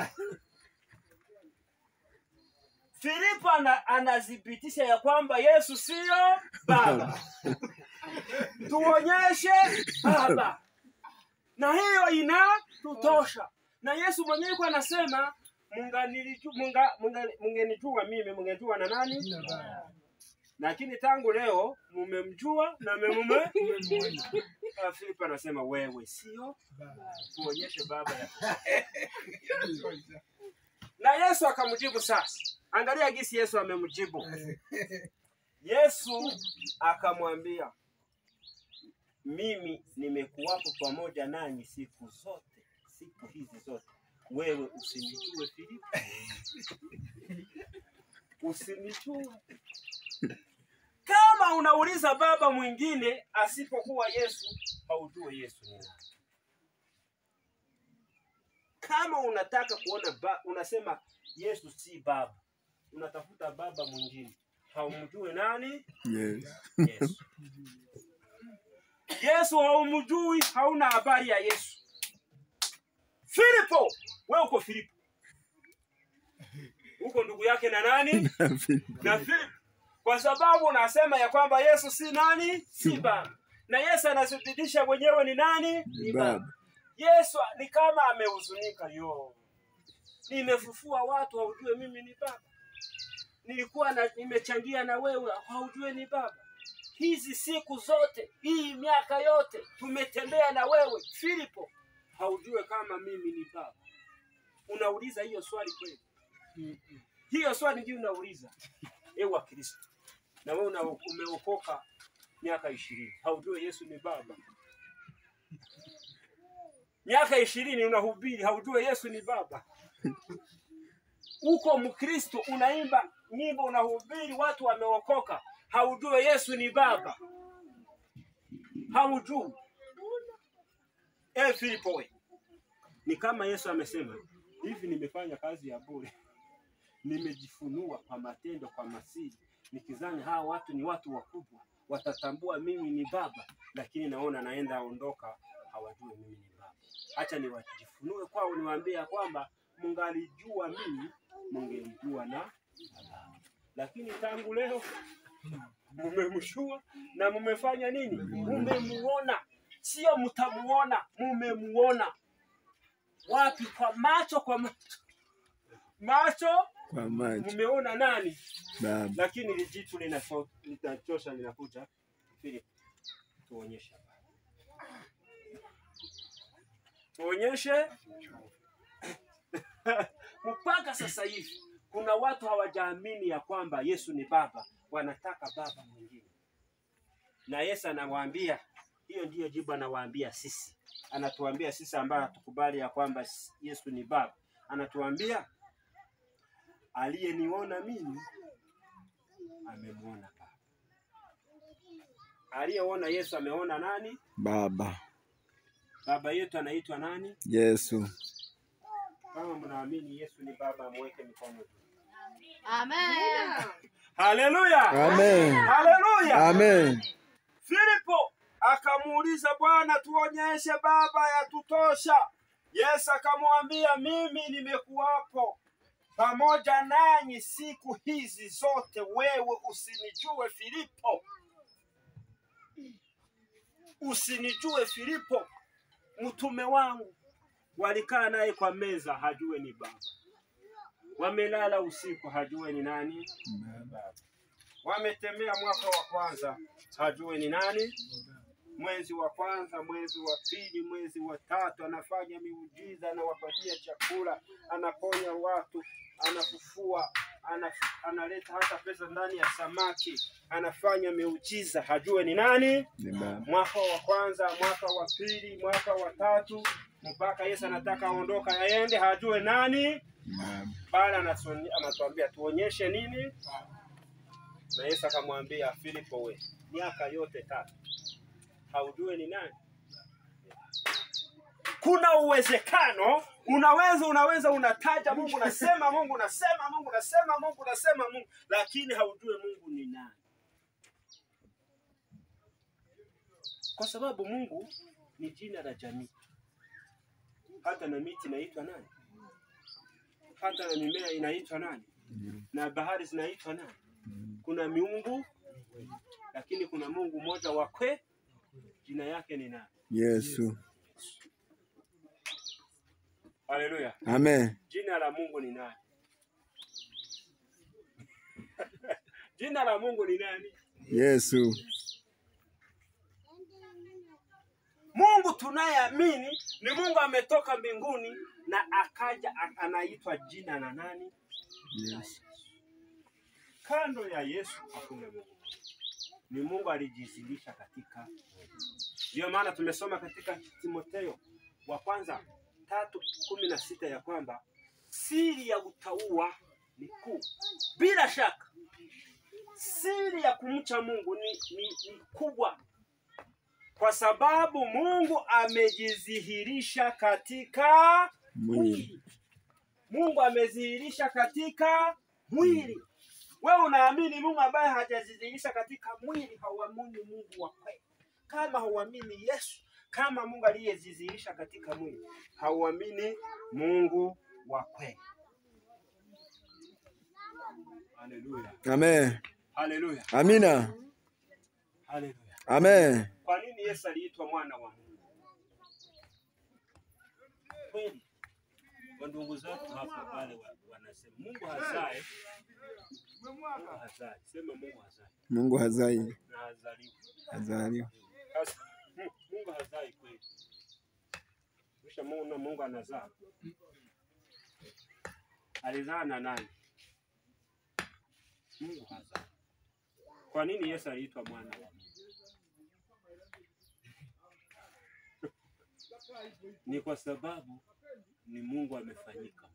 Filipo ana, anathibitisha ya kwamba Yesu sio baba, tuonyeshe baba, na hiyo inatutosha. Na Yesu mwenyewe kwa anasema munganiliju- munga- munga- mungenijua mimi, mungenijua na nani? Lakini tangu leo mumemjua na memume. Ah, Filipo anasema wewe sio, tuonyeshe baba ya na Yesu akamjibu sasa. Angalia gisi Yesu amemjibu. Yesu akamwambia, mimi nimekuwapo pamoja nanyi siku zote, siku hizi zote. Wewe usinijue Filipo, usinijue. Kama unauliza baba mwingine asipokuwa Yesu, haujue Yesu ni nani. Kama unataka kuona ba, unasema Yesu si baba, unatafuta baba mwingine, haumjue nani? Yes. Yesu. Yesu haumjui, hauna habari ya Yesu. Filipo, wewe uko Filipo, uko ndugu yake na nani? Na Filipo, kwa sababu unasema ya kwamba Yesu si nani? Si baba, na Yesu anathibitisha mwenyewe ni nani? Ni baba. Baba. Yesu ni kama amehuzunika, yo nimefufua watu haujue mimi ni baba nilikuwa na, nimechangia na wewe haujue ni baba hizi siku zote hii miaka yote tumetembea na wewe Filipo haujue kama mimi ni baba unauliza hiyo swali kweli hiyo swali ndio unauliza ewe wa Kristo na wewe una- umeokoka miaka ishirini haujue Yesu ni baba miaka ishirini unahubiri haujue Yesu ni baba uko Mkristo unaimba nyimbo unahubiri watu wameokoka haujue Yesu ni baba haujui eh Filipo we ni kama Yesu amesema hivi nimefanya kazi ya bure nimejifunua kwa matendo kwa masiri nikizani hawa watu ni watu wakubwa watatambua mimi ni baba lakini naona naenda aondoka hawajui mimi ni baba hacha niwajifunue kwao niwaambie ya kwamba mungalijua mimi mungelijua na baba lakini tangu leo mumemshua na mumefanya nini mumemuona sio mtamuona mumemuona wapi kwa macho kwa macho macho Kwa macho. mumeona nani Baba. lakini lijitu linacho- linachosha linakuja Philip tuonyeshe tuonyeshe mpaka sasa hivi kuna watu hawajaamini ya kwamba Yesu ni baba wanataka baba mwingine na Yesu anawaambia hiyo ndiyo jibu anawaambia sisi anatuambia sisi ambayo hatukubali ya kwamba Yesu ni baba anatuambia aliyeniona mimi amemwona baba aliyeona Yesu ameona nani Baba. baba yetu anaitwa nani Yesu. kama mnaamini Yesu ni baba mweke mikono juu Amen. haleluya Amen. haleluya Amen. Filipo akamuuliza Bwana, tuonyeshe Baba, yatutosha. Yesu akamwambia, mimi nimekuwapo pamoja nanyi siku hizi zote, wewe usinijue Filipo, usinijue Filipo, mtume wangu. Walikaa naye kwa meza, hajue ni Baba. Wamelala usiku, hajue ni nani Baba. Wametembea mwaka wa kwanza, hajue ni nani mwezi wa kwanza, mwezi wa pili, mwezi wa tatu, anafanya miujiza, anawapatia chakula, anaponya watu, anafufua, ana, analeta hata pesa ndani ya samaki, anafanya miujiza, hajue ni nani. Ni Baba. Mwaka wa kwanza, mwaka wa pili, mwaka wa tatu, mpaka Yesu anataka aondoka aende, hajue nani. Baba. Bali anatuoni- anatuambia tuonyeshe nini, na Yesu akamwambia Filipo, we miaka yote tatu haujue ni nani? Kuna uwezekano unaweza unaweza unataja Mungu unasema Mungu unasema Mungu unasema Mungu unasema Mungu, lakini haujue Mungu ni nani, kwa sababu Mungu ni jina la jamii. Hata na miti inaitwa nani? Hata na mimea inaitwa nani? Na bahari zinaitwa nani? Kuna miungu, lakini kuna Mungu mmoja wa kwe, jina yake ni nani? Yesu. Haleluya! Amen. Jina la Mungu ni nani? Jina la Mungu ni nani? Yesu. Mungu tunayeamini ni Mungu ametoka mbinguni na akaja a- anaitwa jina la nani? Yesu. Kando ya Yesu hakuna Mungu. Ni Mungu alijizilisha katika mwili. Ndiyo maana tumesoma katika Timotheo wa kwanza tatu kumi na sita ya kwamba siri ya utauwa ni kuu. Bila shaka siri ya kumcha Mungu ni, ni, ni kubwa, kwa sababu Mungu amejidhihirisha katika Mwili. Mungu amedhihirisha katika mwili. Wewe unaamini Mungu ambaye hajadhihirisha katika mwili, hauamini Mungu wa kweli. Kama hauamini Yesu kama Mungu aliyedhihirisha katika mwili, hauamini Mungu wa kweli. Haleluya, Amen. haleluya, Amina. haleluya. Amen. Kwa nini Yesu aliitwa mwana wa Mungu? Kweli Wandugu zetu hapa pale wa- wanasema Mungu hazai, Mungu hazai. Sema Mungu hazai Mungu hazai, na hazaliwi. hazaliwa. Sasa Mu- Mungu hazai kweli. Kisha Mungu Mungu anazaa. Alizaa na nani? Mungu hazai. Kwa nini Yesu aliitwa mwana wa Mungu? Ni kwa sababu ni Mungu amefanyika.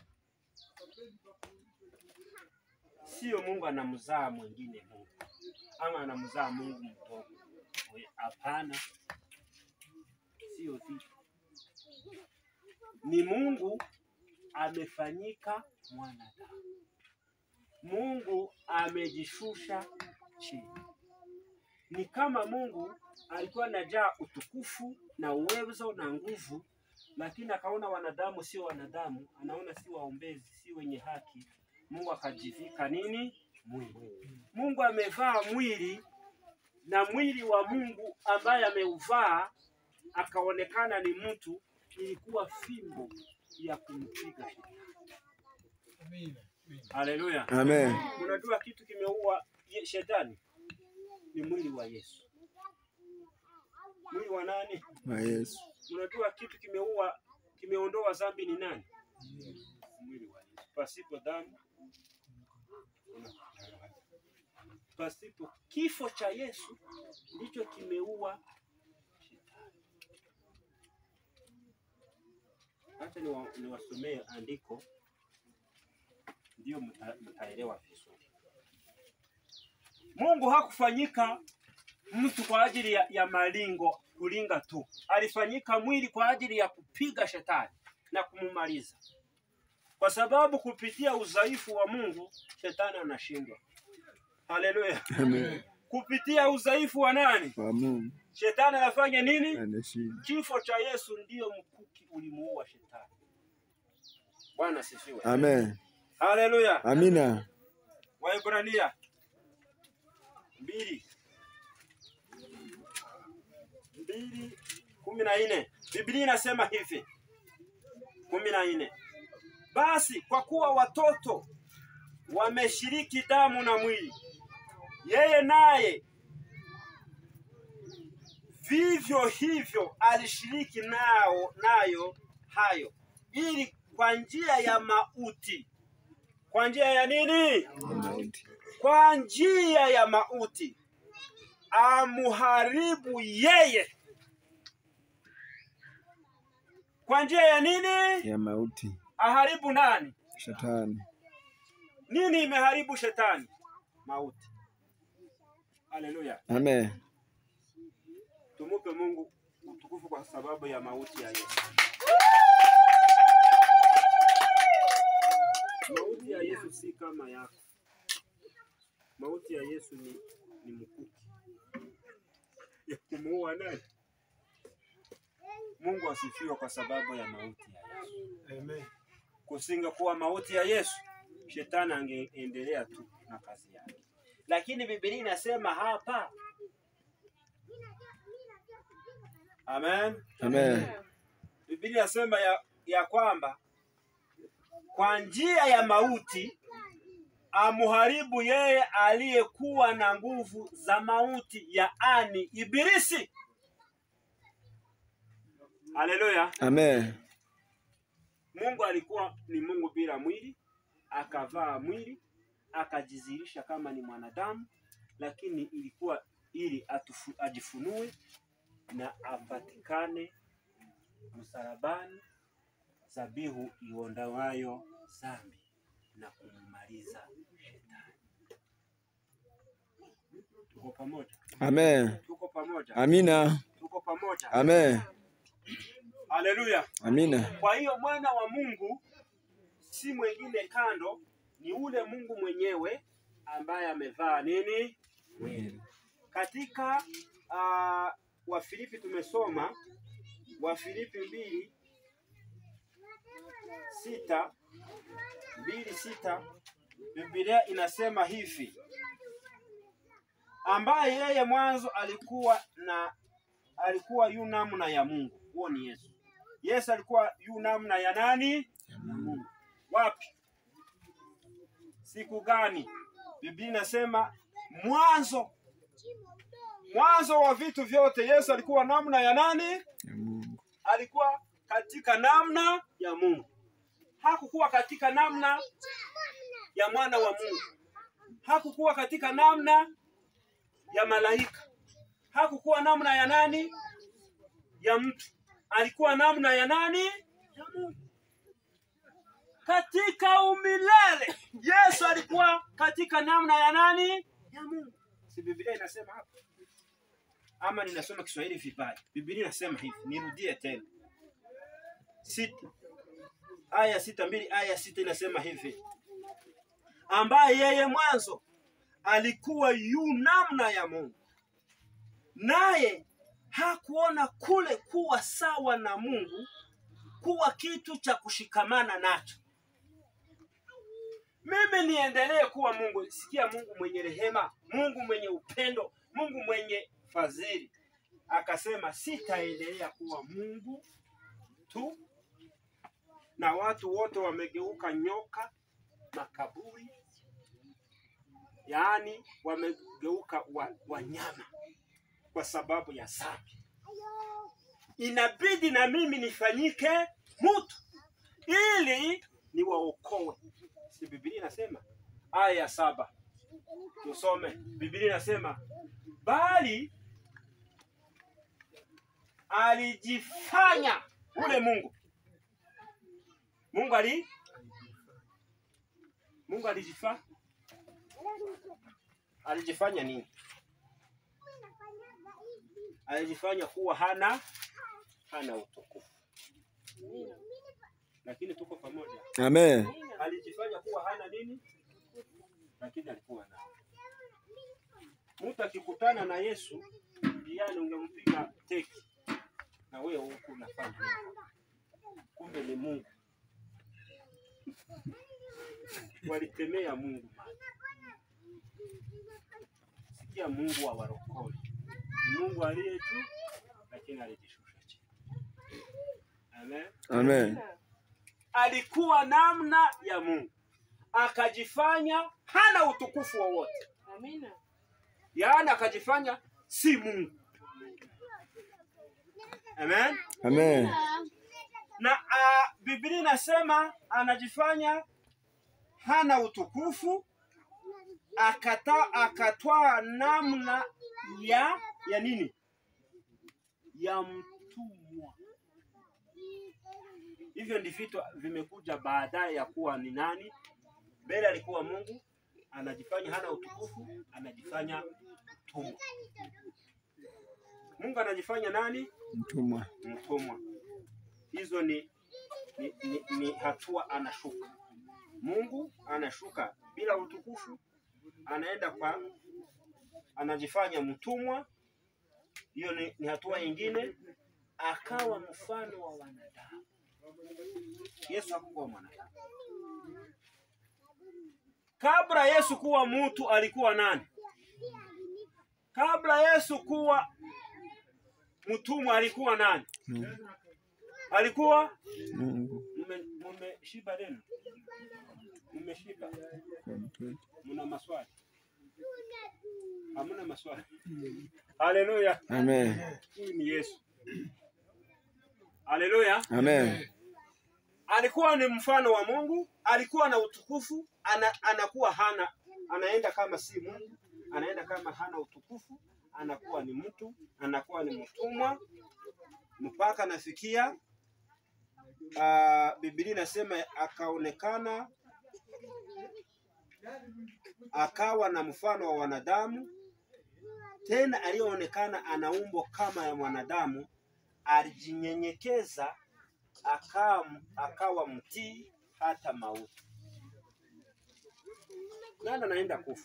Sio Mungu anamzaa mwingine Mungu ama anamzaa Mungu mtoto. Hapana, sio hivyo. Ni Mungu amefanyika mwanadamu. Mungu amejishusha chini. Ni kama Mungu alikuwa anajaa utukufu na uwezo na nguvu, lakini akaona wanadamu sio wanadamu, anaona si waombezi, si wenye haki. Mungu akajivika nini? Mwili. Mungu amevaa mwili na mwili wa Mungu ambaye ameuvaa akaonekana ni mtu, ilikuwa fimbo ya kumpiga shetani. Haleluya! Amen. Unajua kitu kimeua ye- shetani ni mwili wa Yesu. Mwili wa nani? Wa Yesu. Unajua kitu kimeua kimeondoa dhambi ni nani? Mwili wa Yesu. Pasipo damu pasipo kifo cha Yesu ndicho kimeua shetani. Hata niwa- niwasomee andiko ndio mta- mtaelewa vizuri. Mungu hakufanyika mtu kwa ajili ya, ya malingo kulinga tu, alifanyika mwili kwa ajili ya kupiga shetani na kumumaliza, kwa sababu kupitia udhaifu wa Mungu shetani anashindwa. Haleluya! Amen. Kupitia udhaifu wa nani? Wa Mungu Shetani anafanya nini? anashinda. Kifo cha Yesu ndiyo mkuki ulimuua shetani. Bwana asifiwe. Amen. Haleluya. Amina. Waibrania mbili mbili kumi na nne Biblia inasema hivi kumi na nne basi kwa kuwa watoto wameshiriki damu na mwili, yeye naye vivyo hivyo alishiriki nao nayo hayo, ili kwa njia ya mauti, kwa njia ya nini? Mauti. kwa njia ya mauti amuharibu yeye. Kwa njia ya nini? Ya mauti. Aharibu nani? Shetani. Nini imeharibu shetani? Mauti. Haleluya! Amen. Tumupe Mungu utukufu kwa sababu ya mauti ya Yesu. Mauti ya Yesu si kama yako. Mauti ya Yesu ni, ni mkuki ya kumuua nani? Mungu asifiwe kwa sababu ya mauti ya Yesu. Amen. Kusingekuwa mauti ya Yesu, shetani angeendelea tu na kazi yake, lakini Biblia inasema hapa, amen. Amen. Biblia inasema ya, ya kwamba kwa njia ya mauti amuharibu yeye aliyekuwa na nguvu za mauti, yaani Ibilisi. Haleluya! Amen. Mungu alikuwa ni Mungu bila mwili, akavaa mwili, akajizirisha kama ni mwanadamu, lakini ilikuwa ili atufu, ajifunue na apatikane msalabani, dhabihu iondoayo dhambi na kummaliza shetani. Tuko pamoja, Amen. tuko pamoja, Amina. tuko pamoja. Amen. Haleluya! Amina. Kwa hiyo mwana wa Mungu si mwingine kando, ni ule Mungu mwenyewe ambaye amevaa nini? Mwili. Katika uh, Wafilipi tumesoma Wafilipi mbili sita mbili sita Biblia inasema hivi, ambaye yeye mwanzo alikuwa na alikuwa yu namna ya Mungu. Huo ni Yesu. Yesu alikuwa yu namna ya nani? ya Mungu. Wapi? Siku gani? Biblia inasema mwanzo, mwanzo wa vitu vyote. Yesu alikuwa namna ya nani? Ya Mungu. Alikuwa katika namna ya Mungu, hakukuwa katika namna ya mwana wa Mungu, hakukuwa katika namna ya malaika, hakukuwa namna ya nani? Ya mtu. Alikuwa namna ya nani? Ya Mungu. Katika umilele Yesu alikuwa katika namna ya nani? Ya Mungu. Si Biblia inasema hapo? Ama ninasoma Kiswahili vibaya? Biblia inasema hivi, nirudie tena sita aya sita mbili aya sita inasema hivi, ambaye yeye mwanzo alikuwa yu namna ya Mungu, naye hakuona kule kuwa sawa na Mungu kuwa kitu cha kushikamana nacho. Mimi niendelee kuwa Mungu. Sikia, Mungu mwenye rehema, Mungu mwenye upendo, Mungu mwenye fadhili akasema, sitaendelea kuwa Mungu tu, na watu wote wamegeuka nyoka makaburi, yaani wamegeuka wa- wanyama kwa sababu ya dhambi. Inabidi na mimi nifanyike mtu ili niwaokoe. Si Biblia inasema aya ya saba, tusome. Biblia inasema bali alijifanya ule Mungu. Mungu ali Mungu alijifanya alijifanya nini? Alijifanya kuwa hana hana utukufu, lakini tuko pamoja. Amen. Alijifanya kuwa hana nini, lakini alikuwa nao. Mtu akikutana na Yesu njiani, ungempiga teki na wewe huku unafanya nini? kumbe ni Mungu. Walitemea Mungu maji. Sikia, Mungu wa warokole ni Mungu aliye juu, lakini alijishusha chini. Amen. Amen. Alikuwa namna ya Mungu, akajifanya hana utukufu wowote, Amina. yaani akajifanya si Mungu. Amen. Amen. na uh, Biblia inasema anajifanya hana utukufu, akata akatwaa namna ya ya nini? Ya mtumwa. Hivyo ndi vitu vimekuja baadaye ya kuwa ni nani. Mbele alikuwa Mungu, anajifanya hana utukufu, anajifanya mtumwa. Mungu anajifanya nani? Mtumwa. mtumwa. Hizo ni, ni, ni, ni hatua anashuka. Mungu anashuka bila utukufu, anaenda kwa anajifanya mtumwa. Hiyo ni, ni hatua nyingine, akawa mfano wa wanadamu. Yesu hakuwa mwanadamu. Kabla Yesu kuwa mtu alikuwa nani? Kabla Yesu kuwa mtumwa alikuwa nani? Mungu. Alikuwa Mungu. mume- mumeshiba leo? Mmeshiba? Kwa mtoto. Mna maswali? Hamna maswali? Haleluya! Amen. Huyu ni Yesu. Haleluya! Amen. Alikuwa ni mfano wa Mungu, alikuwa na utukufu, ana, anakuwa hana, anaenda kama si Mungu, anaenda kama hana utukufu, anakuwa ni mtu, anakuwa ni mtumwa mpaka nafikia uh, Biblia inasema akaonekana akawa na mfano wa wanadamu, tena aliyoonekana ana umbo kama ya mwanadamu, alijinyenyekeza akawa, akawa mtii hata mauti. Nani anaenda kufa?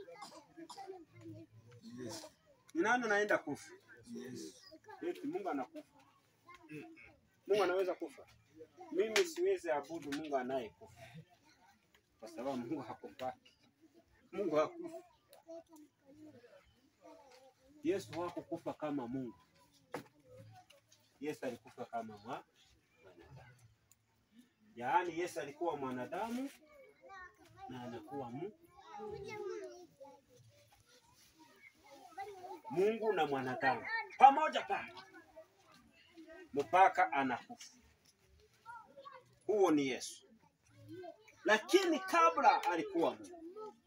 Ni nani anaenda kufa? Eti Mungu anakufa? Mungu anaweza kufa? Mimi siwezi abudu Mungu anayekufa kwa sababu Mungu hakufaki. Mungu hakufa. Yesu hakukufa kama Mungu. Yesu alikufa kama mwa mwanadamu. Yaani Yesu alikuwa mwanadamu na anakuwa mu Mungu na mwanadamu pamoja pale mpaka anakufa. Huo ni Yesu, lakini kabla alikuwa Mungu.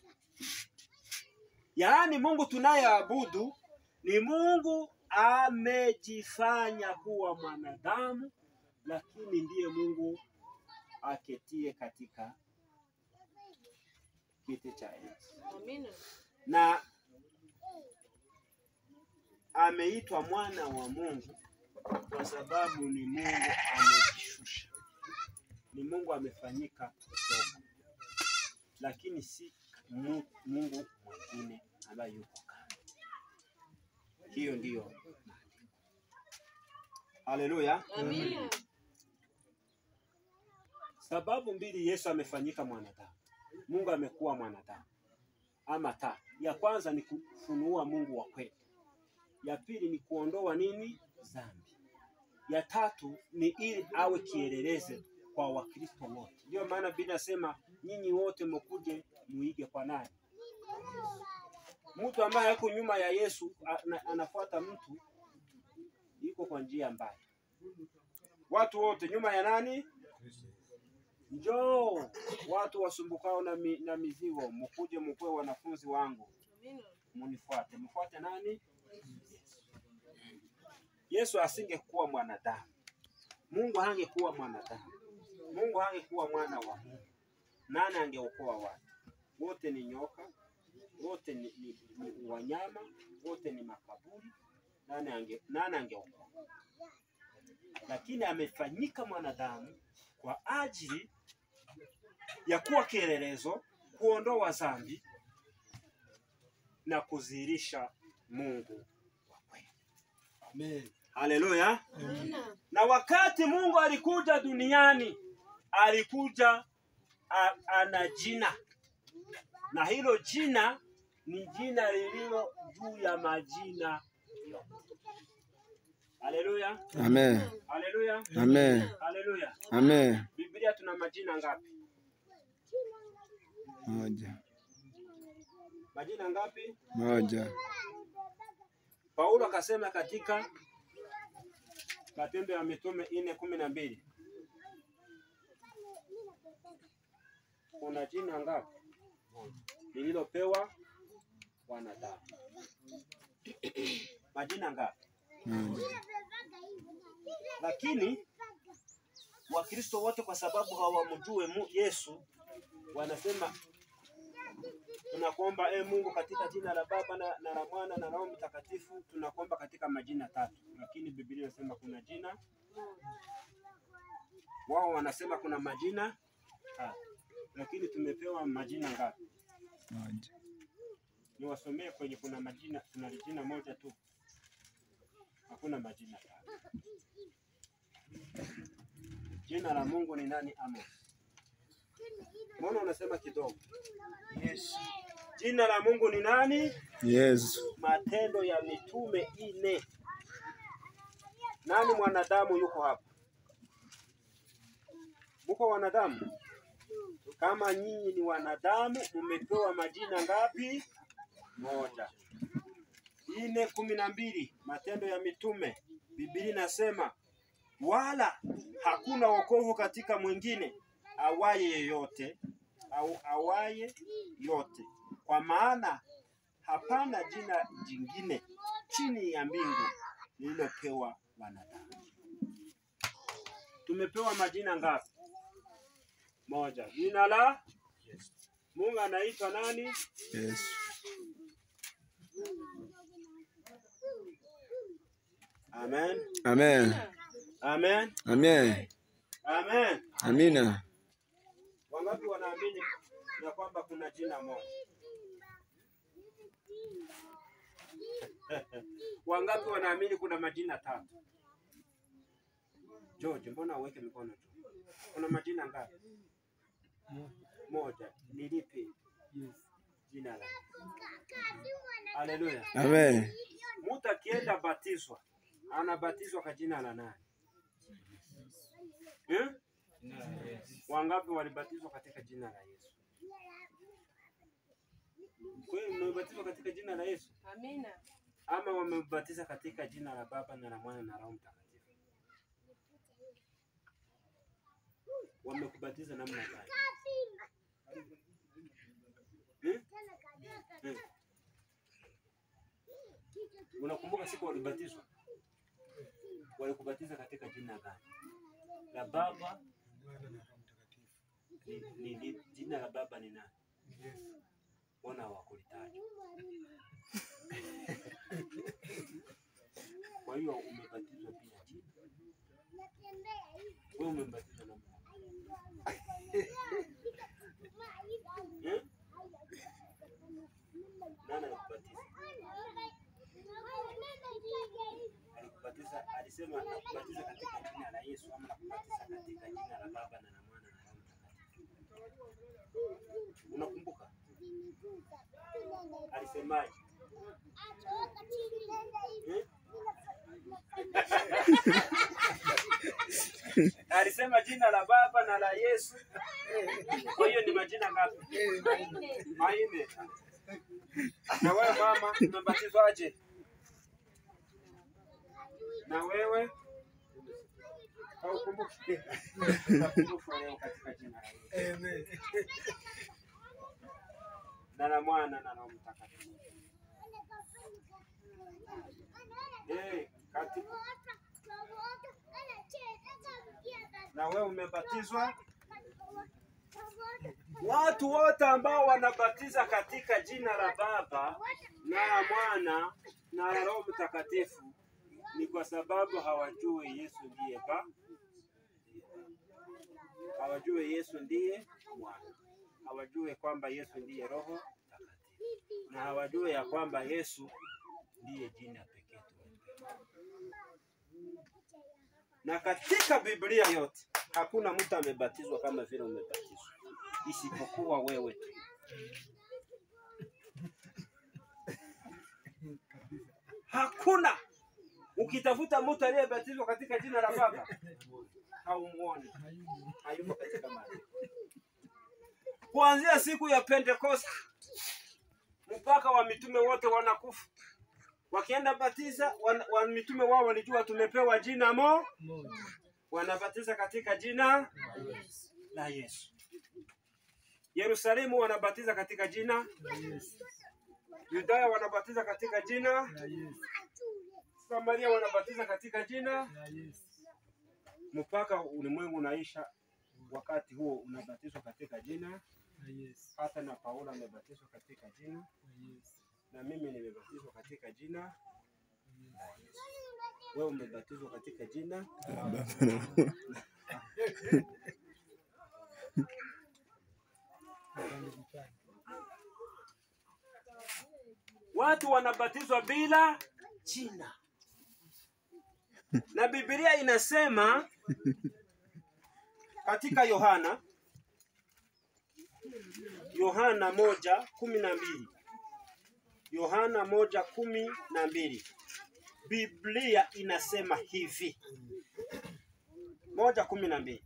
Yaani Mungu tunayeabudu ni Mungu amejifanya kuwa mwanadamu, lakini ndiye Mungu aketie katika kiti cha enzi Amina. na ameitwa mwana wa Mungu kwa sababu ni Mungu amejishusha, ni Mungu amefanyika mdogo, lakini si Mu- Mungu mwingine ambaye yuko kando. Hiyo ndiyo haleluya. Amina. Sababu mbili Yesu amefanyika mwanadamu, Mungu amekuwa mwanadamu ama ta. Ya kwanza ni kufunua Mungu wa kweli, ya pili ni kuondoa nini? Dhambi. Ya tatu ni ili awe kielelezo kwa Wakristo wote. Ndio maana Biblia inasema nyinyi wote mkuje muige kwa nani? Mtu ambaye yuko nyuma ya Yesu ana- anafuata mtu yuko kwa njia mbaya. Watu wote nyuma ya nani? Njoo watu wasumbukao na, mi, na mizigo, mkuje mkuwe wanafunzi wangu, Amina. munifuate. Mfuate nani? Yesu asingekuwa mwanadamu, Mungu hangekuwa mwanadamu, Mungu hangekuwa mwana wa Mungu, nani angeokoa watu? Wote ni nyoka, wote ni, ni, ni wanyama, wote ni makaburi. Nani ange, nani angeokoa? Lakini amefanyika mwanadamu kwa ajili ya kuwa kielelezo, kuondoa dhambi na kudhihirisha Mungu wa kweli. Amen. Haleluya! Amina. Na wakati Mungu alikuja duniani, alikuja a, ana jina, na hilo jina ni jina lililo juu ya majina yote. Haleluya! Amen. Haleluya! Amen. Haleluya! Amen. Biblia tuna majina ngapi? Moja. Majina ngapi? Moja. Paulo akasema katika Matendo ya Mitume nne kumi na mbili kuna jina ngapi lililopewa wanadamu? Majina ngapi? Moja. Lakini Wakristo wote kwa sababu hawamjue Mu- Yesu wanasema tunakuomba e Mungu katika jina la Baba na, na la Mwana na Roho Mtakatifu, tunakuomba katika majina tatu, lakini Biblia inasema kuna jina, wao wanasema kuna majina tatu, lakini tumepewa majina ngapi? Moja. Niwasomee kwenye kuna majina, kuna jina moja tu, hakuna majina tatu. Jina la Mungu ni nani? Amos. Mbona unasema kidogo? Yesu. Jina la Mungu ni nani? Yesu. Matendo ya Mitume ine. Nani mwanadamu yuko hapa? Muko wanadamu? Kama nyinyi ni wanadamu, mmepewa majina ngapi? Moja. Ine kumi na mbili. Matendo ya Mitume, Biblia inasema wala hakuna wokovu katika mwingine awaye yeyote au awaye yote, kwa maana hapana jina jingine chini ya mbingu lililopewa wanadamu. Tumepewa majina ngapi? Moja. Jina la Mungu anaitwa nani? Yesu. Amen. Amen. Amen. Amen. Amen. Amina. Wangapi wanaamini ya kwamba kuna jina moja? Wangapi wanaamini kuna majina tatu? George, mbona uweke mikono juu? Kuna majina ngapi? Moja. Ni lipi? Jina la. Haleluya. Amen. Mtu akienda batizwa, anabatizwa kwa jina la nani? Eh? Wangapi walibatizwa katika jina la Yesu? Kweli mmebatizwa katika jina la Yesu Amina. ama wamebatiza katika jina la Baba na la Mwana na Roho Mtakatifu? Wamekubatiza namna gani? Hmm? Hmm. Unakumbuka siku walibatizwa? Walikubatiza katika jina gani? La Baba ni, ni, ni, jina la Baba ni nani? Mbona hawakulitaja? Kwa hiyo umebatizwa bila jina. Wewe umebatizwa na Mungu. Eh? Nani alikubatiza? Alikubatiza, alisema nakubatiza katika jina la Yesu ama nakubatiza katika jina la Baba na la Mwana na Roho Mtakatifu. Unakumbuka? Alisemaje? Eh? Alisema jina la Baba na la Yesu. Kwa hiyo ni majina ngapi? Manne. Na wewe mama, umebatizwaje? Na wewe haukumbuki? Utakumbushwa leo katika jina la Yesu. Na la Mwana na Roho Mtakatifu. Eh, katika na wewe umebatizwa. Watu wote ambao wanabatiza katika jina la Baba na la Mwana na la Roho Mtakatifu ni kwa sababu hawajui Yesu ndiye Baba, hawajui Yesu ndiye Mwana, hawajui kwamba Yesu ndiye Roho Mtakatifu, na hawajui ya kwamba Yesu ndiye jina pekee tumepewa. Na katika Biblia yote hakuna mtu amebatizwa kama vile umebatizwa, isipokuwa wewe tu. Hakuna. Ukitafuta mtu aliyebatizwa katika jina la Baba haumuoni, hayumo katika maandiko. Kuanzia siku ya Pentekoste mpaka wa mitume wote wanakufa wakienda batiza wan, wan mitume wao walijua tumepewa jina mo, wanabatiza katika jina la Yesu. Yerusalemu wanabatiza katika jina, Yudaya wanabatiza katika jina, Samaria wanabatiza katika jina, mpaka ulimwengu unaisha. Wakati huo unabatizwa katika jina, hata na Paulo amebatizwa katika jina, na mimi nimebatizwa katika jina la Yesu. Wewe umebatizwa katika jina Baba na Mwana. Watu wanabatizwa bila jina, na Biblia inasema katika Yohana Yohana moja kumi na mbili Yohana moja kumi na mbili Biblia inasema hivi moja kumi na mbili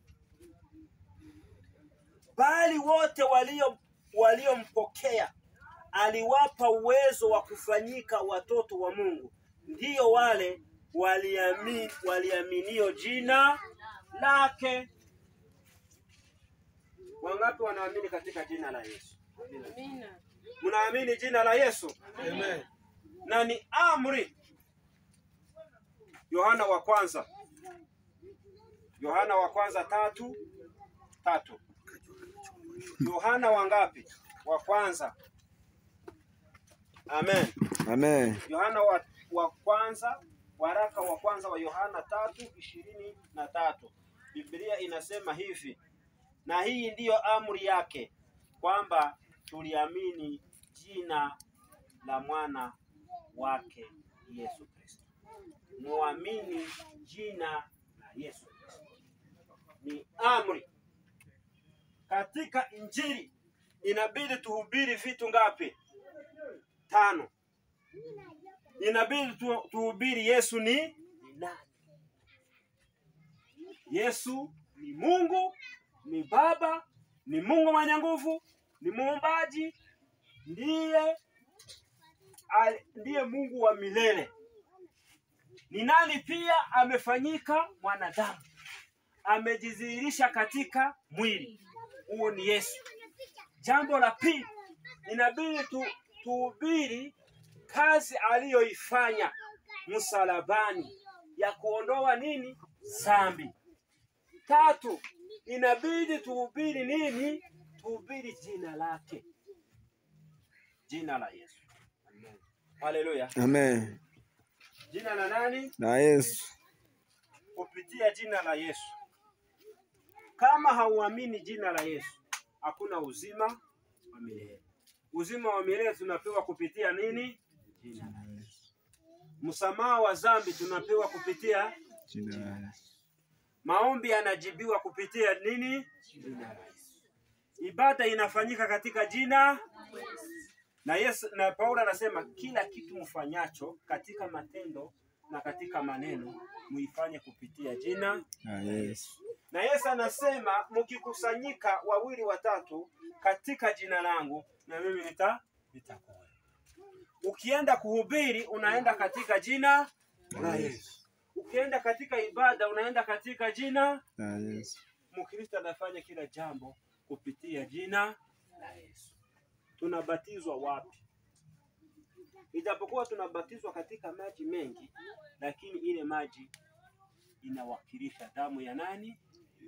bali wote walio waliompokea aliwapa uwezo wa kufanyika watoto wa Mungu, ndiyo wale waliamini, waliaminio jina lake. Wangapi wanaamini katika jina la Yesu? Amina. Mnaamini jina la Yesu? Amen. na ni amri. Yohana wa kwanza, Yohana wa kwanza tatu tatu. Yohana wa ngapi? Wa kwanza. Amen. Amen. Yohana wa, wa kwanza, waraka wa kwanza wa Yohana tatu ishirini na tatu. Biblia inasema hivi, na hii ndiyo amri yake kwamba tuliamini jina la mwana wake Yesu Kristo. Muamini jina la Yesu Kristo, ni amri. Katika Injili inabidi tuhubiri vitu ngapi? Tano. Inabidi tu- tuhubiri Yesu ni ni nani? Yesu ni Mungu, ni Baba, ni Mungu mwenye nguvu, ni muumbaji, ndiye al- ndiye Mungu wa milele. Ni nani pia amefanyika mwanadamu, amejidhihirisha katika mwili, huo ni Yesu. Jambo la pili, inabidi tu, tuhubiri kazi aliyoifanya msalabani ya kuondoa nini? Dhambi. Tatu, inabidi tuhubiri nini? Tuhubiri jina lake, jina la Yesu. Haleluya! Amen. Jina la nani? Na Yesu. Kupitia jina la Yesu. Kama hauamini jina la Yesu, hakuna uzima wa milele. Uzima wa milele tunapewa kupitia nini? Jina la Yesu. Msamaha wa dhambi tunapewa kupitia Jina la Yesu. Maombi yanajibiwa kupitia nini? Jina la Yesu. Ibada inafanyika katika jina na Yesu, na Paulo anasema kila kitu mfanyacho katika matendo na katika maneno muifanye kupitia jina. Na Yesu. Na Yesu anasema mkikusanyika wawili watatu katika jina langu, na mimi nita nitakuwa. Ukienda kuhubiri unaenda katika jina la Yesu. Ukienda katika ibada unaenda katika jina Na Yesu. Mkristo anafanya kila jambo kupitia jina la Yesu. Tunabatizwa wapi? Ijapokuwa tunabatizwa katika maji mengi, lakini ile maji inawakilisha damu ya nani?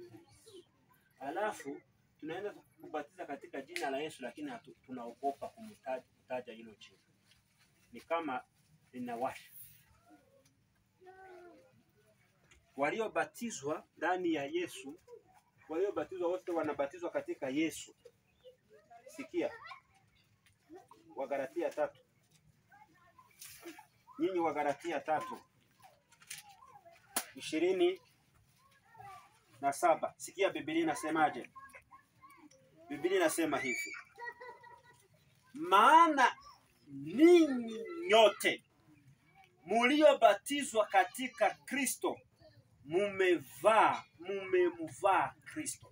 Alafu tunaenda kubatiza katika jina la Yesu, lakini hatu, tunaogopa kumtaja kutaja hilo jina, ni kama linawasha. Waliobatizwa ndani ya Yesu waliobatizwa wote wanabatizwa katika Yesu. Sikia, Wagalatia tatu, nyinyi Wagalatia tatu ishirini na saba. Sikia Biblia inasemaje? Biblia inasema hivi, maana ninyi nyote muliobatizwa katika Kristo mumevaa mumemvaa Kristo.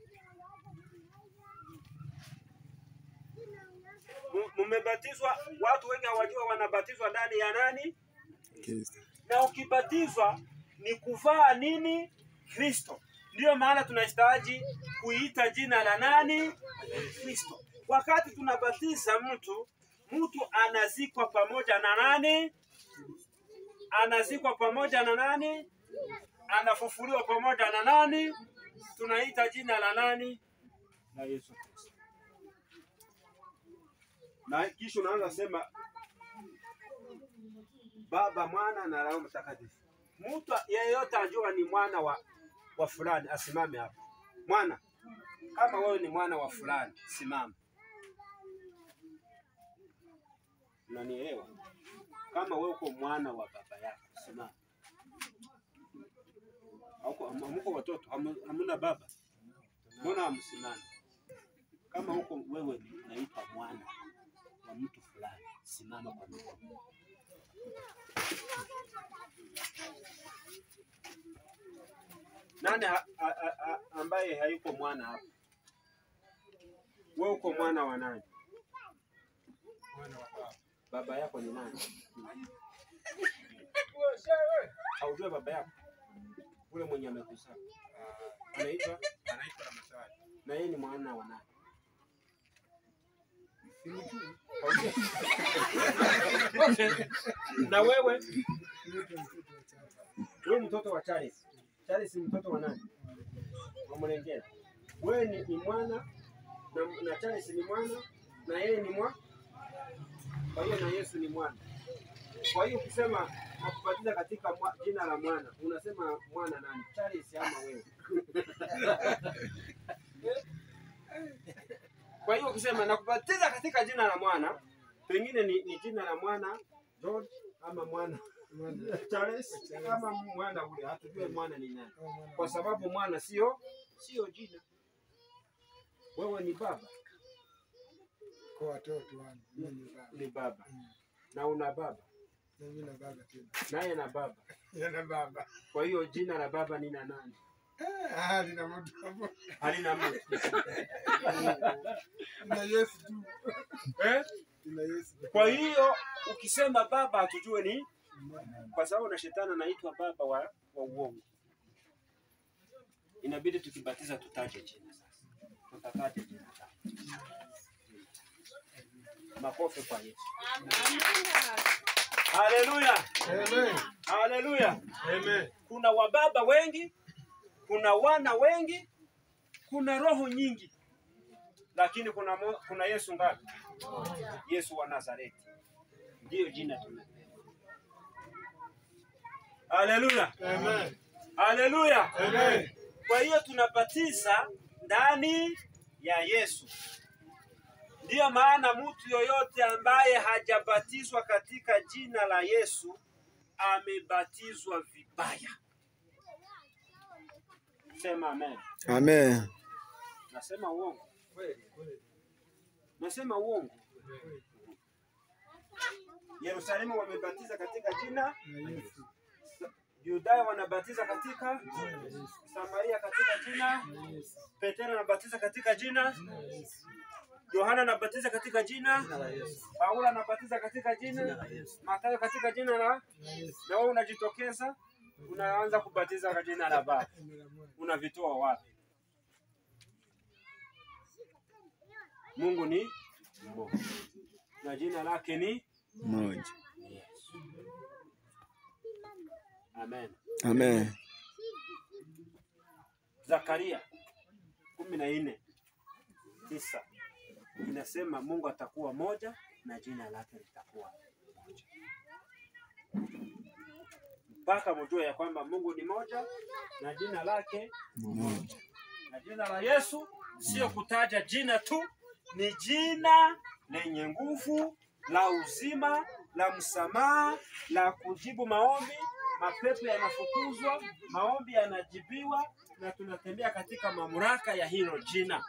Mu- Mumebatizwa, watu wengi hawajua wanabatizwa ndani ya nani, Kristo. na ukibatizwa ni kuvaa nini? Kristo. Ndiyo maana tunahitaji kuita jina la nani? Kristo. Wakati tunabatiza mtu, mtu anazikwa pamoja na nani? Anazikwa pamoja na nani? anafufuliwa pamoja na nani? Tunaita jina la nani? La Yesu Kristo. Na kisha unaanza sema Baba, Mwana na Roho Mtakatifu. Mtu yeyote ajua ni mwana wa, wa fulani asimame hapa. Mwana, kama wewe ni mwana wa fulani, simama. Unanielewa? Kama wewe uko mwana wa baba yako, simama. Hauko- ham- Hamuko watoto, hamu- hamuna baba, mbona hamsimami? Kama huko wewe ni unaitwa mwana wa mtu fulani, simama kwa miguu. Nani ha, a, a, a, ambaye hayuko mwana hapa? Wewe uko mwana wa nani? Baba yako ni nani? Haujua baba yako? Ule mwenye amekuzaa anaitwa anaitwa Ramadhani. na yeye ni mwana wa nani? Haujui? Okay. Na wewe wewe mtoto wa Charles. Charles ni mtoto wa nani? Wa Mlengera. Wewe ni, ni mwana na, na Charles ni mwana na yeye ni mwa. Kwa hiyo na Yesu ni mwana. Kwa hiyo ukisema nakubatiza katika mwa, jina la mwana, unasema mwana nani? Charles ama wewe? Kwa hiyo ukisema nakubatiza katika jina la mwana, pengine ni, ni jina la mwana George ama mwana Charles ama mwana ule, hatujue mwana ni nani, kwa sababu mwana sio sio jina. Wewe ni baba, Kwa watoto wangu mimi ni baba. ni baba na una baba Na mimi na baba tena. naye na baba. Yana baba. Kwa hiyo jina la baba ni na nani? Eh, ah, lina mtu hapo. halina mtu Lina Yesu tu. eh? Lina Yesu. Kwa hiyo ukisema baba hatujue ni kwa sababu na shetani anaitwa baba wa, wa uongo. Inabidi tukibatiza tutaje jina sasa, tutataje jina lake. Makofi kwa Yesu. Haleluya, Amen. haleluya. Amen. Kuna wababa wengi, kuna wana wengi, kuna roho nyingi, lakini kuna, mo, kuna Yesu ngapi? Yesu wa Nazareti ndiyo jina tumepewa. Haleluya, Amen. haleluya. Amen. Kwa hiyo tunabatiza ndani ya Yesu. Ndiyo maana mtu yoyote ambaye hajabatizwa katika jina la Yesu amebatizwa vibaya. Sema amen. Amen. Nasema uongo? Nasema uongo? Yerusalemu wamebatiza katika jina, Na Yesu. Yudaya wanabatiza katika, Samaria katika jina, Na Yesu. Petero anabatiza katika jina, Na Yesu. Yohana anabatiza katika jina, Paulo anabatiza katika jina, Mathayo katika jina la, Na Yesu. na wewe unajitokeza unaanza kubatiza kwa jina la Baba. Jina la Bwana. Unavitoa wapi? Mungu ni mmoja na jina lake ni Moja. Yesu. Amen. Amen. Zakaria kumi na nne tisa inasema Mungu atakuwa moja na jina lake litakuwa moja, mpaka mjue ya kwamba Mungu ni moja na jina lake Moja. na jina la Yesu sio kutaja jina tu, ni jina lenye nguvu la uzima, la msamaha, la kujibu maombi. Mapepo yanafukuzwa, maombi yanajibiwa, na tunatembea katika mamlaka ya hilo jina.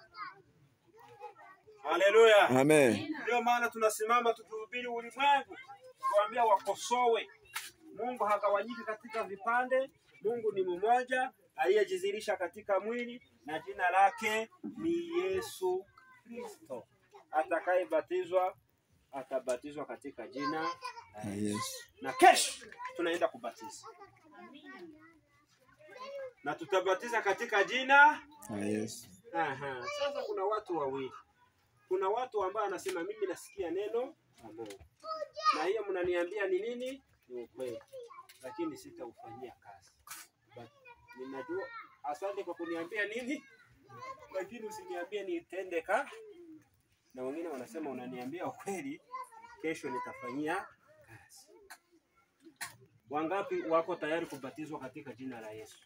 Haleluya! Amen. Ndio maana tunasimama tukihubiri ulimwengu, kuambia wakosowe. Mungu hagawanyiki katika vipande. Mungu ni mmoja aliyejizirisha katika mwili, na jina lake ni Yesu Kristo. Atakayebatizwa atabatizwa katika jina la Na Yesu. Yesu. Na kesho tunaenda kubatiza na tutabatiza katika jina Na Yesu. Aha. Sasa kuna watu wawili, kuna watu ambao anasema mimi nasikia neno la Mungu na hiyo mnaniambia ni nini? Ni ukweli, lakini sitaufanyia kazi. But ninajua, asante kwa kuniambia nini, lakini usiniambie nitende ka. Na wengine wanasema unaniambia ukweli, kesho nitafanyia kazi. Wangapi wako tayari kubatizwa katika jina la Yesu?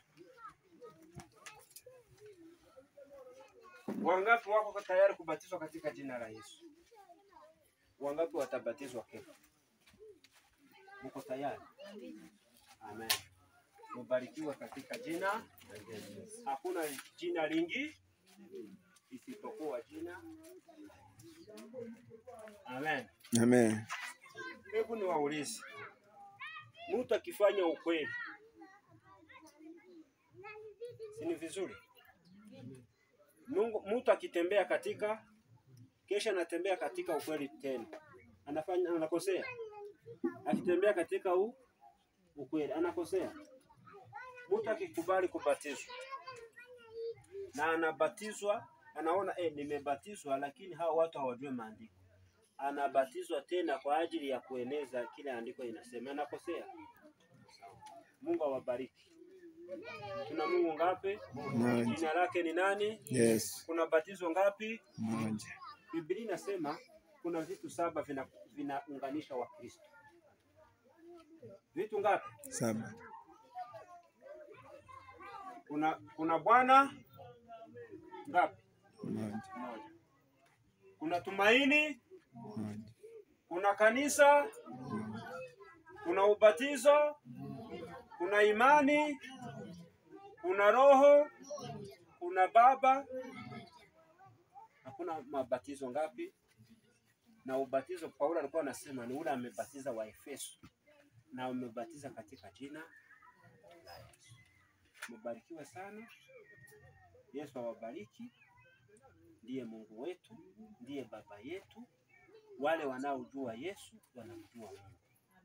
Wangapi wako tayari kubatizwa katika jina la Yesu? Wangapi watabatizwa kesho? Mko tayari? Amen. Mubarikiwe katika jina la Yesu. Hakuna jina lingi isipokuwa jina. la Yesu. Amen. Amen. Hebu niwaulize, mtu akifanya ukweli, si ni vizuri? Mungu, mtu akitembea katika kesha anatembea katika ukweli tena, anafanya anakosea. Akitembea katika u, ukweli anakosea. Mtu akikubali kubatizwa na anabatizwa, anaona eh, nimebatizwa, lakini hawa watu hawajui maandiko anabatizwa tena kwa ajili ya kueneza kile andiko inasema, anakosea. Mungu awabariki. Tuna Mungu ngapi? Moja. Jina lake ni nani? Yesu. Kuna batizo ngapi? Moja. Biblia inasema kuna vitu saba vina- vinaunganisha Wakristo. Vitu ngapi? Saba. Kuna kuna Bwana ngapi? Moja. Moja. Kuna tumaini, Moja. kuna kanisa, kuna ubatizo, kuna imani, kuna roho, kuna Baba. Hakuna mabatizo ngapi? Na ubatizo Paulo alikuwa anasema ni ule amebatiza wa Efeso na umebatiza katika jina la Yesu. Mbarikiwe sana. Yesu awabariki. Ndiye Mungu wetu, ndiye baba yetu. Wale wanaojua Yesu wanamjua Mungu.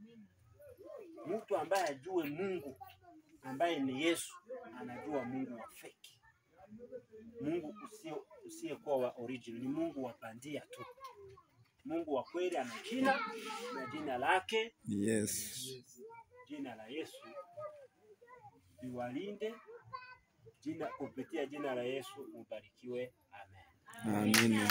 Mtu ambaye ajue Mungu ambaye ni Yesu anajua Mungu wa feki, Mungu usio usiyekuwa wa original, ni Mungu wa bandia tu. Mungu wa kweli ana jina na jina lake Yes. jina la Yesu liwalinde jina kupitia jina la Yesu mubarikiwe. Amen. Amina.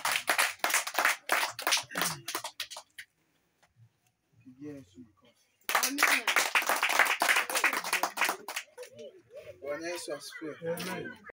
Pigia Yesu makofi. Amina. Bwana Yesu asifiwe.